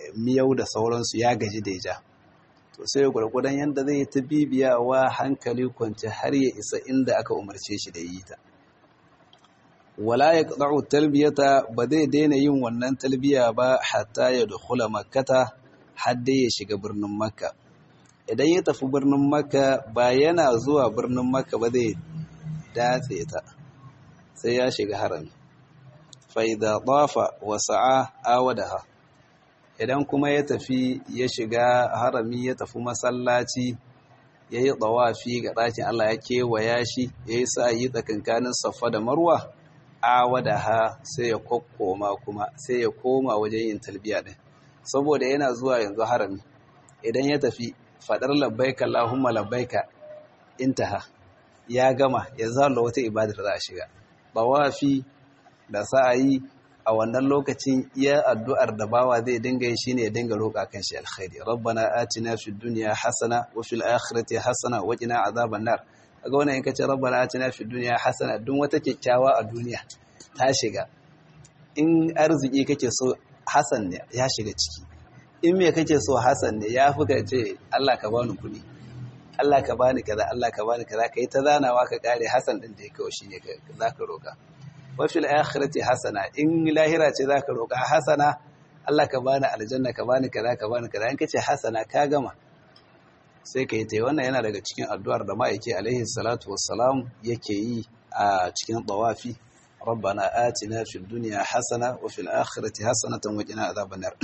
miyau da sauransu ya gaji da ja to sai gwargwadon yadda zai ta bibiyawa hankali kwanci har ya isa inda aka umarce shi da yi ta wala ya ƙaɗa'u talbiyata ba zai daina yin wannan talbiya ba hatta ya dukula makkata har dai ya shiga birnin makka idan ya tafi birnin makka ba yana zuwa birnin makka ba zai datse ta sai ya shiga harami faida ɗafa wa sa'a awadaha idan kuma ya tafi ya shiga harami ya tafi masallaci ya yi tsawafi ga ɗakin Allah ya kewaya shi ya yi sa yi tsakankanin safa da marwa awadaha sai ya kokkoma kuma sai ya koma wajen yin talbiya ɗin saboda yana zuwa yanzu harami idan ya tafi faɗar labbaika Allahumma labbaika intaha ya gama ya zalla wata ibadar za a shiga bawafi da sa'ayi a wannan lokacin iya addu'ar da bawa zai dinga yi shine ya dinga roƙa kan shi alkhairi rabbana atina fid dunya hasana wa fil akhirati hasana wa qina azaban nar kaga wannan in kace rabbana atina fid dunya hasana duk wata kyakkyawa a duniya ta shiga in arziki kake so hasan ne ya shiga ciki in me kake so hasan ne ya fi ka ce Allah ka bani kuɗi Allah ka bani kaza Allah ka bani kaza kai ta zanawa ka kare hasan din da ya kawo shine zaka roka wa fil akhirati hasana in lahira ce zaka roka hasana Allah ka bani aljanna ka bani kaza ka bani kaza in kace hasana ka gama sai kai tai wannan yana daga cikin addu'ar da ma'aiki alaihi salatu wassalam yake yi a cikin tawafi ربنا آتنا في الدنيا حسنة وفي الآخرة حسنة وقنا عذاب النار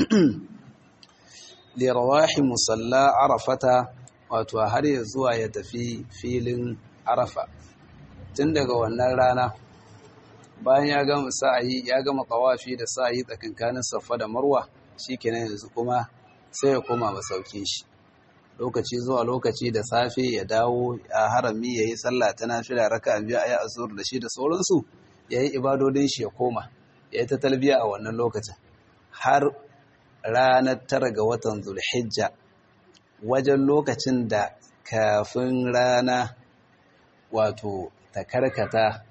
لرواح مصلى عرفة wato har ya zuwa ya tafi filin arafa tun daga wannan rana bayan ya gama sa'ayi ya gama tawafi da sa'ayi tsakankanin safa da marwa shikenan yanzu kuma sai ya koma masaukin shi lokaci zuwa lokaci da safe ya dawo a harami yayi sallah ta nafila raka'a biyu ayi azur da shi da sauransu yayi ibadodin shi ya koma yayi ta talbiya a wannan lokacin har ranar tara ga watan zulhijja wajen lokacin da kafin rana wato ta karkata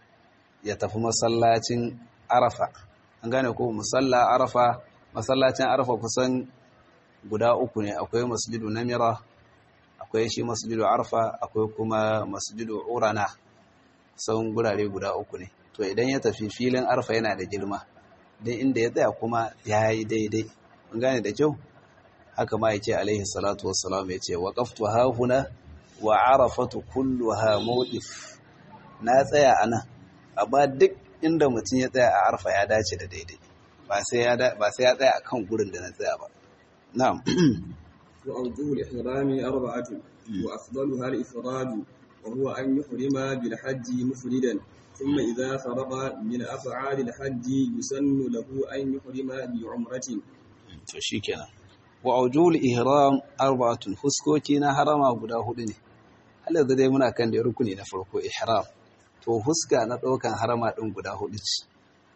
ya tafi masallacin arafa an gane ko musalla arafa masallacin arafa kusan guda uku ne akwai masjidu namira akwai shi masjidu arafa akwai kuma masjidu urana sauran gurare guda uku ne to idan ya tafi filin arafa yana da girma don inda ya tsaya kuma ya yi daidai an gane da kyau haka ma yake alaihi salatu wassalam ya ce waqaftu hahuna wa arafatu kulluha mawqif na tsaya anan amma duk inda mutum ya tsaya a arfa ya dace da daidai ba sai ya ba sai ya tsaya akan gurin da na tsaya ba na'am wa awjuhu al-ihram arba'atu wa afdaluha al-ifrad wa huwa an yuhrima bil hajji mufridan ثم إذا فرغ من أفعال الحج يسن له أن يحرم بعمرة to shikenan wa aujul ihram arba'atun fuskoki na harama guda hudu ne Allah da dai muna kan da rukuni na farko ihram to fuska na daukan harama din guda hudu ce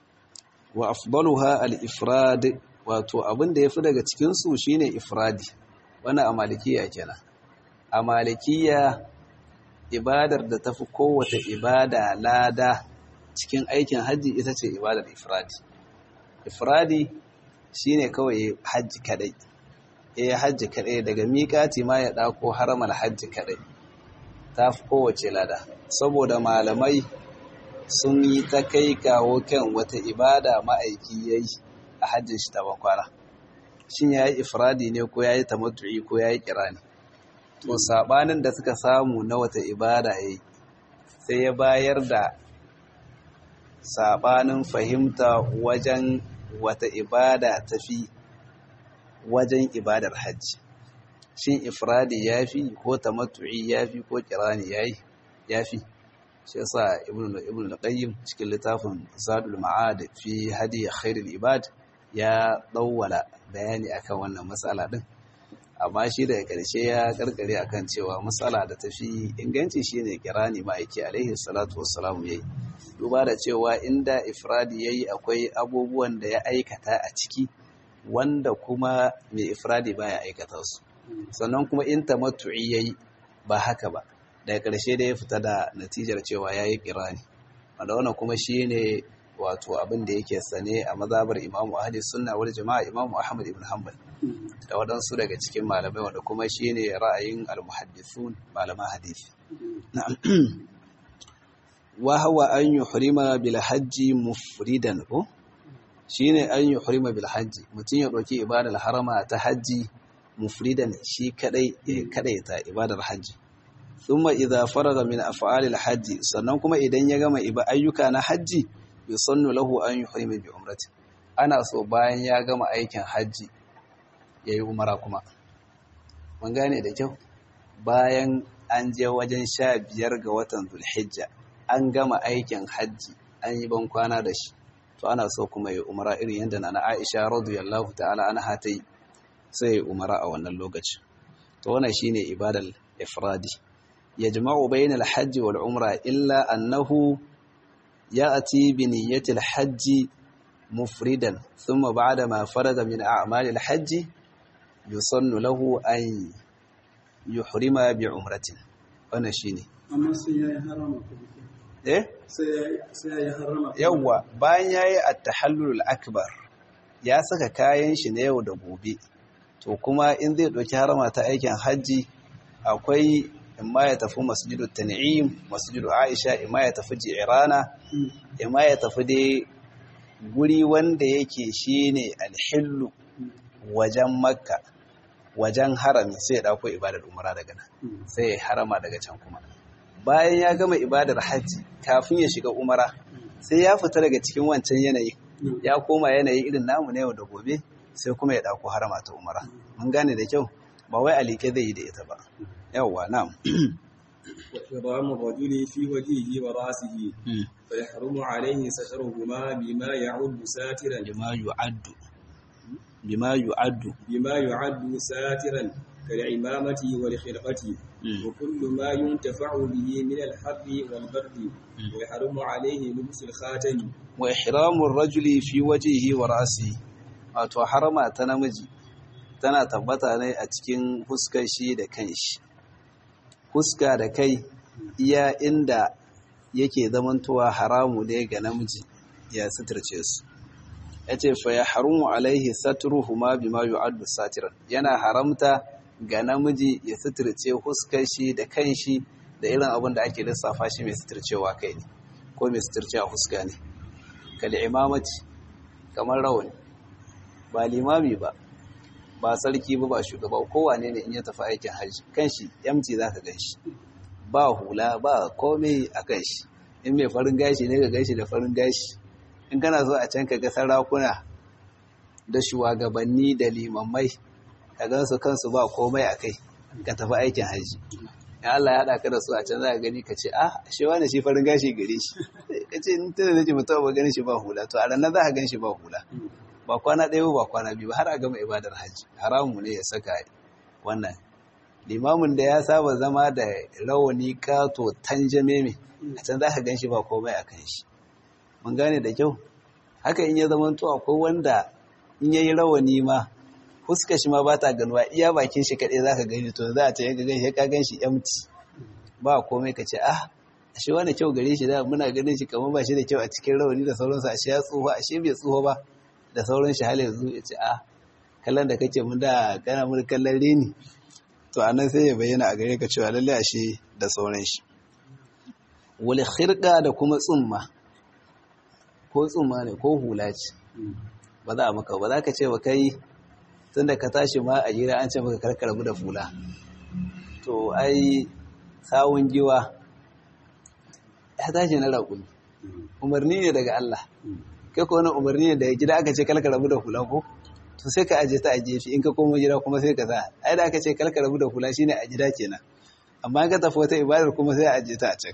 wa afdaluha al-ifrad wato abin da yafi daga cikin su shine ifradi wannan a malikiya kenan a malikiya ibadar da tafi kowace ibada lada cikin aikin hajji ita ce ibadar ifradi ifradi shine kawai hajji kadai eh hajji kadai daga miƙati ma ya dako haramal hajji kadai tafi kowace lada saboda malamai sun yi ta kai kawo kan wata ibada ma'aiki yayi a hajjin shi ta bakwara shin yayi ifradi ne ko yayi tamattu'i ko yayi kirani to sabanin da suka samu na wata ibada yayi sai ya bayar da sabanin fahimta wajen wata ibada tafi wajen ibadar hajji shin ifradi yafi ko tamattu'i yafi ko kirani yayi yafi shi yasa ibnu ibnu al-qayyim cikin littafin zadul ma'ad fi hadi khairul ibad ya dawwala bayani akan wannan matsala din amma shi daga ƙarshe ya karkare akan cewa matsala da tafi inganci shine kirani ma'aiki alaihi salatu wassalamu yayi duba da cewa inda ifradi yayi akwai abubuwan da ya aikata a ciki wanda kuma mai ifradi baya aikata su sannan kuma in tamattu'i yayi ba haka ba daga ƙarshe da ya fita da natijar cewa yayi kirani wanda wannan kuma shine wato abin da yake sane a mazabar imamu ahli sunna wal jama'a imamu ahmad ibn hanbal da waɗansu daga cikin malamai wanda kuma shine ra'ayin al-muhaddithun malaman hadisi na'am wa huwa an yuhrima bil hajji mufridan ko shine an yuhrima bil hajji mutun ya dauki ibadar harama ta hajji mufridan shi kadai kadai ta ibadar hajji thumma idza faraga min af'alil hajji sannan kuma idan ya gama iba ayyuka na hajji yusannu lahu an yuhrima bi umrati ana so bayan ya gama aikin hajji yayi umara kuma mun gane da kyau bayan an je wajen sha biyar ga watan zulhijja an gama aikin hajji an yi ban kwana da shi to ana so kuma ya umara irin yadda na Aisha radiyallahu ta'ala anha ta yi sai ya umara a wannan lokaci to wannan shine ibadar ifradi yajma'u bayna al-hajj wal umra illa annahu ya'ti bi niyyati al-hajj mufridan thumma ba'da ma faraga min a'mal al-hajj yusannu lahu an yuhrima bi umratin wannan shine amma sai yayi harama eh sai yayi harama yawwa bayan yayi at-tahallul akbar ya saka kayan shi na yau da gobe to kuma in zai ɗauki harama ta aikin hajji akwai imma ya tafi masjidu tan'im masjidu aisha imma ya tafi jirana imma ya tafi dai guri wanda yake shine alhillu wajen makka wajen harami sai ya dauko ibadar umara daga nan sai ya harama daga can kuma bayan ya gama ibadar hajji kafin ya shiga umara sai ya fita daga cikin wancan yanayi ya koma yanayi irin namu na yau da gobe sai kuma ya dauko harama ta umara mun gane da kyau ba wai alike zai yi da ita ba yawwa na'am وإحرام الرجل في وجهه ورأسه فيحرم عليه سترهما بما يعد ساترا bima yu'addu bima yu'addu بما يعد ساترا كالعمامة والخرقة وكل ما ينتفع به من الحر والبرد ويحرم عليه لبس الخاتم wa ihramur rajuli fi wajhihi wa ra'si wato harama ta namiji tana tabbata ne a cikin fuskar shi da kanshi fuska da kai iya inda yake zamantowa haramu ne ga namiji ya suturce su yace fa ya harumu alaihi satruhuma bima yu'addu satiran yana haramta ga namiji ya suturce fuskar shi da kanshi da irin abin da ake lissafa shi mai suturcewa kai ne ko mai suturcewa fuska ne kal imamati kamar rawani ba limami ba ba sarki ba ba shugaba kowane ne in ya tafi aikin hajji kanshi yamci zaka ganshi ba hula ba komai a kanshi in mai farin gashi ne ka ganshi da farin gashi in kana so a can ka ga sarakuna da shugabanni da limammai ka gansu kansu ba komai a kai ka tafi aikin hajji in Allah ya haɗa ka da su a can za ka gani ka ce ah shi wani shi farin gashi gare shi ka ce in tana nake mutum ba ganin shi ba hula to a ranar za ka gan shi ba hula ba kwana ɗaya ba kwana biyu ba har a gama ibadar hajji haramu ne ya saka wannan limamin da ya saba zama da rawani kato tanjame mai a can za ka gan shi ba komai a kan shi mun gane da kyau haka in ya zama to akwai wanda in ya yi rawani ma fuska shi ma ba ta ganuwa iya bakin shi kaɗai za ka gani to za a ce ka gan shi ka gan shi empty ba komai ka ce ah ashe wani kyau gare shi da muna ganin shi kamar ba shi da kyau a cikin rawani da sauransu ashe ya tsoho ashe bai tsoho ba da sauran shi hal yanzu ya ce a kallon da kake mun da kana mun kallon reni to anan sai ya bayyana a gare ka cewa lalle ashe da sauran shi wal khirqa da kuma tsumma ko tsumma ne ko hula ce ba za a maka ba za ka ce ba kai tunda ka tashi ma a jira an ce maka karkarbu da fula to ai sawun giwa ya tashi na raƙumi umarni ne daga Allah kai ko wani umarni ne daga gida aka ce kalka rabu da hula ko to sai ka aje ta a gefe in ka koma gida kuma sai ka sa ai da aka ce kalka rabu da hula shine a gida kenan amma ka tafi wata ibadar kuma sai a aje ta a can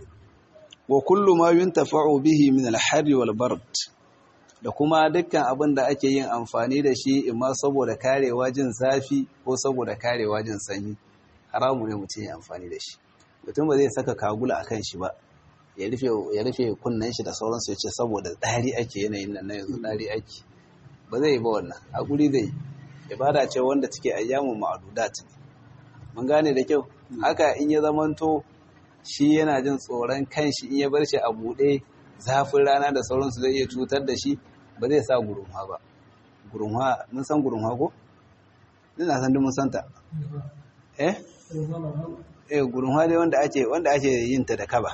wa kullu ma yuntafa'u bihi min al-harri wal bard da kuma dukkan abin da ake yin amfani da shi imma saboda karewa jin zafi ko saboda karewa jin sanyi haramu ne mutum ya amfani da shi mutum ba zai saka kagula a kan shi ba ya rufe kunnen shi da sauransu ya ce saboda ɗari ake yanayin nan na yanzu ɗari ake ba zai yi ba wannan a guri zai ibada ce wanda take ayyamun ma'adudat mun gane da kyau haka in ya zamanto shi yana jin tsoron kanshi in ya bar shi a buɗe zafin rana da sauransu zai iya cutar da shi ba zai sa gurunwa ba gurunwa mun san gurunwa ko ina san duk mun san ta eh eh gurunwa dai wanda ake wanda ake yin ta da kaba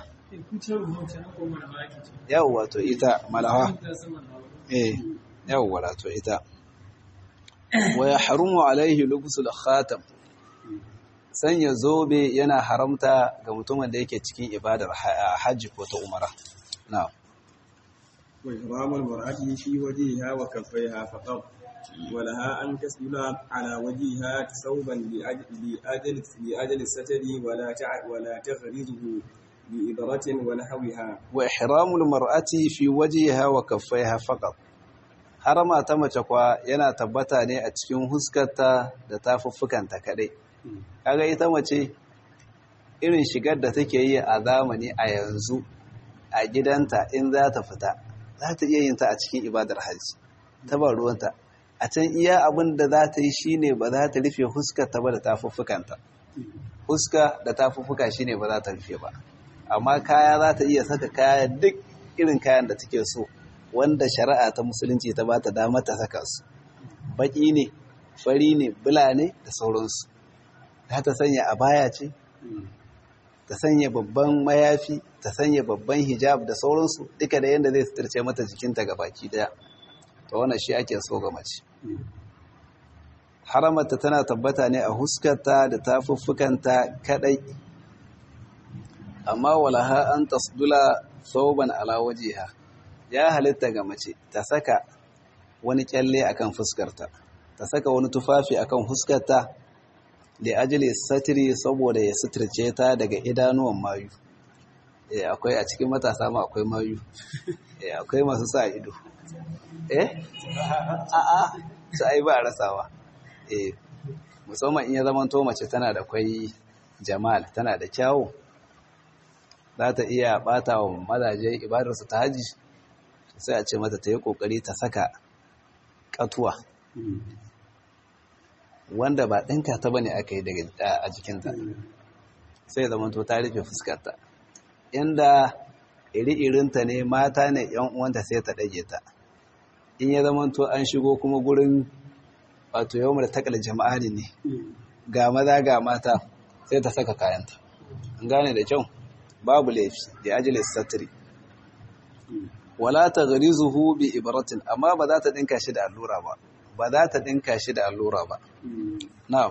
yawwa to ita malawa eh yawwa to ita wa yahrumu alaihi lubsul khatam sanya zobe yana haramta ga mutumin da yake cikin ibadar hajji ko ta umara na'am وإحرام المرأة في وجهها وكفيها فقط ولها أن تسدل على وجهها ثوبا لأجل لأجل لأجل الستر ولا تع ولا تغرزه بإبرة ونحوها وإحرام المرأة في وجهها وكفيها فقط harama ta mace kwa yana tabbata ne a cikin huskarta da tafuffukanta kadai kaga ita mace irin shigar da take yi a zamani a yanzu a gidanta in za ta fita za ta iya yin ta a cikin ibadar hajji ta ba ruwanta a can iya abin da za ta yi shine ba za ta rufe huskarta ba da tafuffukanta huska da tafuffuka shine ba za ta rufe ba amma kaya za ta iya saka kaya duk irin kayan da take so wanda shari'a ta musulunci ta ba ta dama ta saka su baki ne fari ne bula ne da sauransu za ta sanya a baya ce ta sanya babban mayafi ta sanya babban hijab da sauransu duka da yadda zai suturce mata jikinta ga baki daya ta wannan shi ake so ga mace haramarta tana tabbata ne a huskarta da tafuffukanta kadai amma walaha an tasdula sauban ala wajiha ya halitta ga mace ta saka wani kyalle akan fuskarta ta saka wani tufafi akan fuskarta da ajili satiri saboda ya suturce ta daga idanuwan mayu eh akwai a cikin matasa ma akwai mayu eh akwai masu sa ido eh a a su ai ba rasawa eh musamman in ya zama to mace tana da kwai jamal tana da kyawu za ta iya bata wa mazaje ibadarsu ta haji sai a ce mata ta yi kokari ta saka katuwa wanda ba ɗinka ta bane aka yi daga a jikinta sai zama to ta rufe fuskarta inda iri-irinta ne mata ne yan uwanta sai ta ɗage ta in ya zama to an shigo kuma gurin wato yau da takal jama'a ne ga maza ga mata sai ta saka kayanta an gane da kyau babu laifi da ajilis satiri wala ta zuhu bi ibratin amma ba za ta dinka shi da allura ba ba za ta dinka shi da allura ba na'am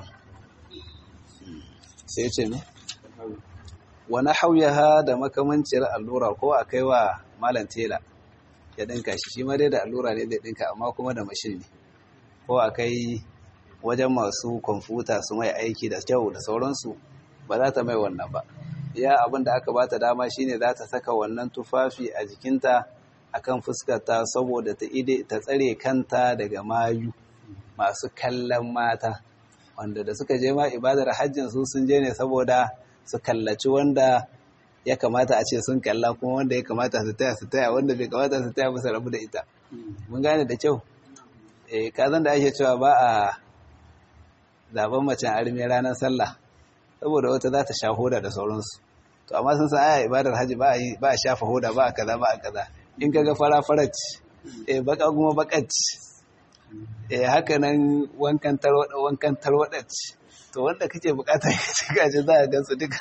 sai ce ne wani hauyaha da makamanciyar allura ko a kai wa malam tela ya dinka shi shi ma dai da allura ne zai dinka amma kuma da mashin ne ko a kai wajen masu kwamfuta su mai aiki da kyau da sauransu ba za ta mai wannan ba ya abin da aka bata dama shine za ta saka wannan tufafi a jikinta akan fuskarta saboda ta ide ta tsare kanta daga mayu masu kallon mata wanda da suka je ma ibadar hajjin su sun je ne saboda su kallaci wanda ya kamata a ce sun kalla kuma wanda ya kamata su taya su taya wanda bai kamata su taya musu rabu da ita mun gane da kyau eh kazan da ake cewa ba a zaben macen arme ranar sallah saboda wata za ta sha hoda da sauransu to amma sun san aya ibadar haji ba a ba a shafa hoda ba a kaza ba a kaza in kaga fara farat eh baka kuma bakat eh haka nan wankan tarwada wankan tarwada to wanda kake bukata ka ci gaji za ka gansu duka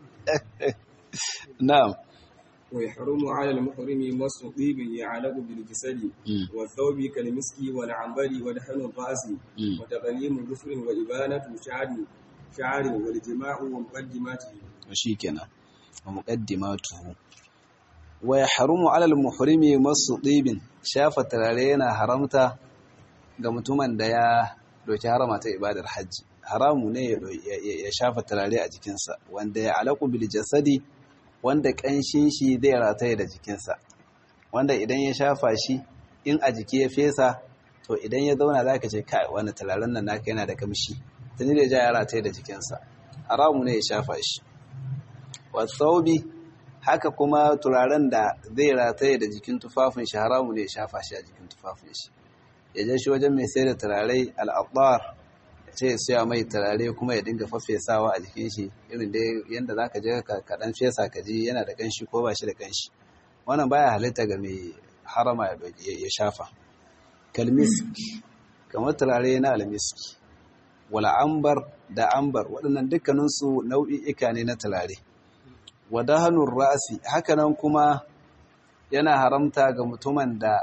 na'am ويحرم على المحرم مس طيب يعلق بالجسد والثوب كالمسك والعنبر ودهن الراس وتقليم ظفر وإبانة شعر شعر والجماع ومقدماته shikenan wa muqaddimatuhu wa yahrumu 'ala al-muhrimi masu ɗibin shafa turare yana haramta ga mutumin da ya doki harama ta ibadar hajji haramu ne ya shafa turare a jikinsa wanda ya alaƙu bil jasadi wanda ƙanshin shi zai rataye da jikinsa wanda idan ya shafa shi in a jiki ya fesa to idan ya zauna za ka ce kai wani turaren nan naka yana da kamshi tuni da ja ya rataye da jikinsa haramu ne ya shafa shi wasaubi haka kuma turaren da zai rataye da jikin tufafin shi haramu ne ya shafa shi a jikin tufafin shi ya je shi wajen mai sai da turare al'adar ya ce ya siya mai turare kuma ya dinga faffesawa a jikin shi irin da yadda za ka je ka kaɗan fesa ka ji yana da ƙanshi ko ba shi da ƙanshi wannan baya halitta ga mai harama ya shafa kalmisk kamar turare na almiski wala ambar da ambar waɗannan dukkaninsu nau'i'ika ne na turare wadahanun ra'asi hakanan kuma yana haramta ga mutumin da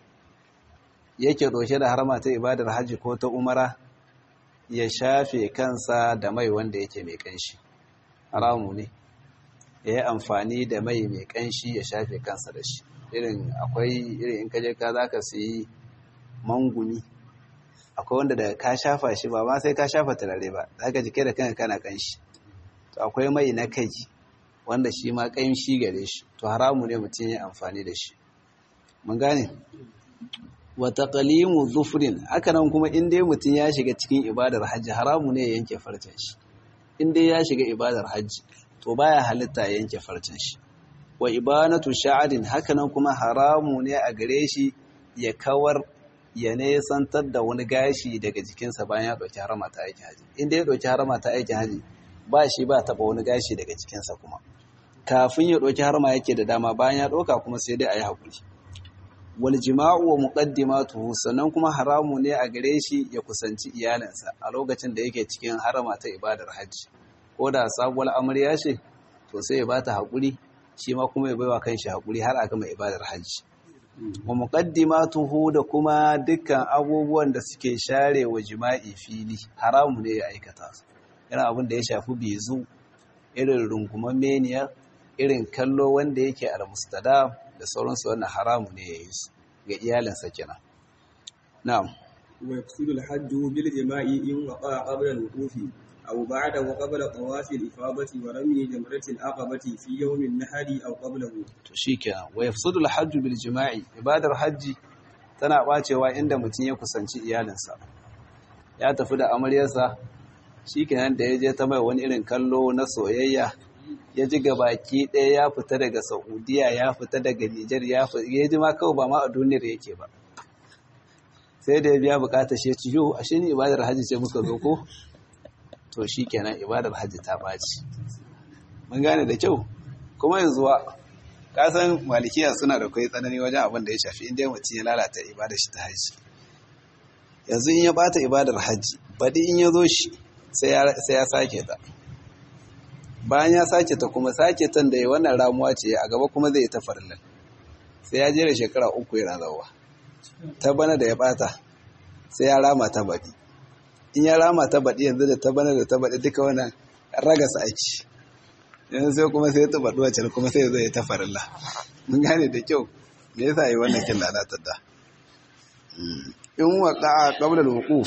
yake ɗauke da harama ta ibadar hajji ko ta umara ya shafe kansa da mai wanda yake mai ƙanshi haramu ne ya yi amfani da mai mai ƙanshi ya shafe kansa da shi irin akwai irin in kaje ka za ka siyi manguni akwai wanda da ka shafa shi ba ma sai ka shafa turare ba za ka jike da kanka kana ƙanshi to akwai mai na kai wanda shi ma ƙanshi gare shi to haramu ne mutum ya amfani da shi mun gane wata ƙalimu zufurin hakanan kuma in dai mutum ya shiga cikin ibadar hajji haramu ne ya yanke farcen shi in dai ya shiga ibadar hajji to baya halitta ya yanke farcen shi wa ibanatu sha'arin hakanan kuma haramu ne a gare shi ya kawar ya nesantar da wani gashi daga jikinsa bayan ya ɗauki harama ta aikin haji in dai ya ɗauki harama ta aikin haji ba shi ba taɓa wani gashi daga jikinsa kuma kafin ya ɗauki harama yake da dama bayan ya ɗauka kuma sai dai a yi haƙuri wal jima'u wa muqaddimatuhu sannan kuma haramu ne a gare shi ya kusanci iyalinsa a lokacin da yake cikin harama ta ibadar hajji ko da sabuwar amarya ce to sai ya bata haƙuri shi ma kuma ya baiwa kanshi haƙuri har a gama ibadar hajji wa muqaddimatuhu da kuma dukkan abubuwan da suke share wa jima'i fili haramu ne ya aikata su irin abin da ya shafi bezu irin runguman meniya irin kallo wanda yake al-mustadam da sauransu wannan haramu ne ya yi su ga iyalinsa kenan na'am wa yaqsudu al-hajju bil jima'i in waqa qabla al-wuqufi aw ba'da wa qabla tawaf al-ifadati wa rami jamrati al-aqabati fi yawm an-nahri aw qablahu to shikenan wa yafsudu al-hajju bil jima'i ibadar hajji tana bacewa inda mutum ya kusanci iyalinsa ya tafi da amaryarsa shikenan da ya je ta mai wani irin kallo na soyayya ya ji baki ɗaya ya fita daga saudiya ya fita daga nijar ya ji ma kawai ba ma a duniyar yake ba sai da ya biya bukatar shi ci yau ashe ni ibadar hajji ce muka zo ko to shi kenan ibadar hajji ta ɓaci mun gane da kyau kuma yanzu wa kasan malikiya suna da kai tsanani wajen abin da ya shafi inda mutum ya lalata ibadar shi ta hajji yanzu in ya bata ibadar hajji baɗi in ya zo shi sai ya sake ta bayan ya sake ta kuma sake tan da ya wannan ramuwa ce a gaba kuma zai ta farlan sai ya jera shekara uku yana zawa ta bana da ya bata sai ya rama ta baɗi in ya rama ta baɗi yanzu da ta bana da ta baɗi duka wannan ragasa aiki yanzu sai kuma sai ta baɗi wacce kuma sai zai ta farilla mun gane da kyau me yasa yi wannan kin lalatar da in waqa qabla al-wuquf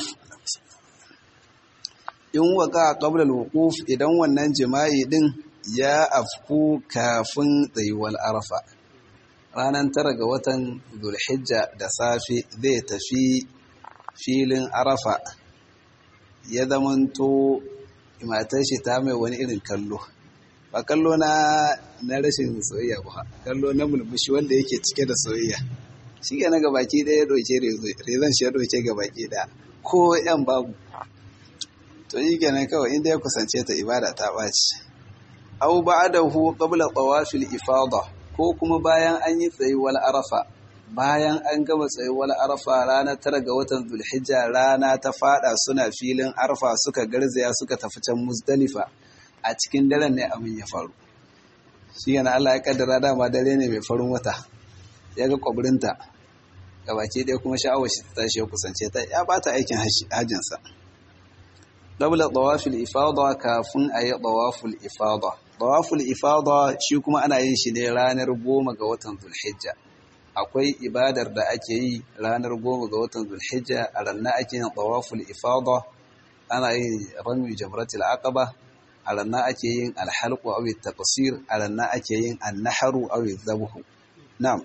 in waka qabla al-wuquf idan wannan jima'i din ya afku kafin tsayuwar arafa ranar tara ga watan zulhijja da safe zai tafi filin arafa ya zamanto matar shi ta mai wani irin kallo ba kallo na na rashin soyayya ba kallo na mulmushi wanda yake cike da soyayya shi ga na gabaki ɗaya ya ɗauke rezon shi ya ɗauke gabaki ɗaya ko yan babu to yi kenan kawai inda ya kusance ta ibada ta ɓaci au ba'dahu qabla tawafil ifada ko kuma bayan an yi tsayuwar arafa bayan an gama tsayuwar arafa ranar tara ga watan zulhijja rana ta fada suna filin arfa suka garzaya suka tafi can muzdalifa a cikin daren ne abin ya faru shi yana Allah ya kaddara dama dare ne mai farin wata ya ga kwabrinta gabaki ɗaya kuma sha'awar shi ta tashi ya kusance ta ya bata aikin hajjinsa qabla tawafil ifada kafin ayi tawaful ifada tawaful ifada shi kuma ana yin shi ne ranar goma ga watan zulhijja akwai ibadar da ake yi ranar goma ga watan zulhijja a ranar ake yin tawaful ifada ana yin rami jamratul aqaba a ranar ake yin alhalqu aw taqsir a ranar ake yin annahru aw dhabhu na'am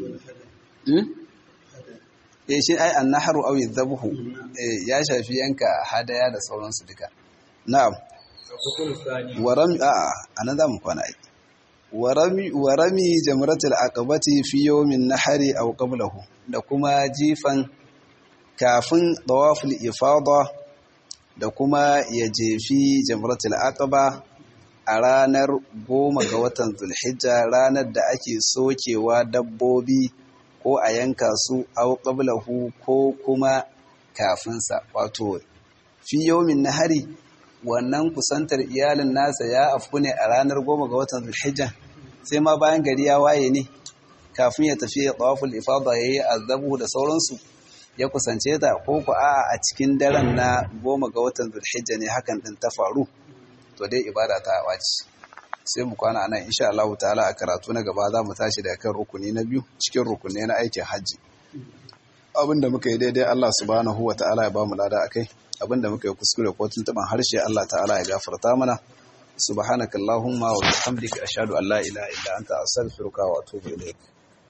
eh shi ai annahru aw dhabhu ya shafi yanka hadaya da sauransu duka na'am warami a anan zamu kwana ai warami warami jamratul aqabati fi yawmin nahari aw qablahu da kuma jifan kafin tawaful ifada da kuma ya jefi jamratul aqaba a ranar goma ga watan zulhijja ranar da ake sokewa dabbobi ko a yanka su au qablahu ko kuma kafinsa wato fi yawmin nahari wannan kusantar iyalin nasa ya afku ne a ranar goma ga watan zulhijja sai ma bayan gari ya waye ne kafin ya tafi ya tawaful ifada yayi azabu da sauransu ya kusance ta ko ku a a cikin daren na goma ga watan zulhijja ne hakan din ta faru to dai ibada ta wace sai mu kwana anan insha Allah ta'ala a karatu na gaba za mu tashi daga kan rukuni na biyu cikin rukuni na aikin hajji abinda muka yi daidai Allah subhanahu wa ta'ala ya ba mu lada akai abinda muka yi kuskure ko tuntuban harshe Allah ta'ala ya gafarta mana subhanakallahumma wa bihamdika ashhadu an la ilaha illa anta astaghfiruka wa atubu ilayk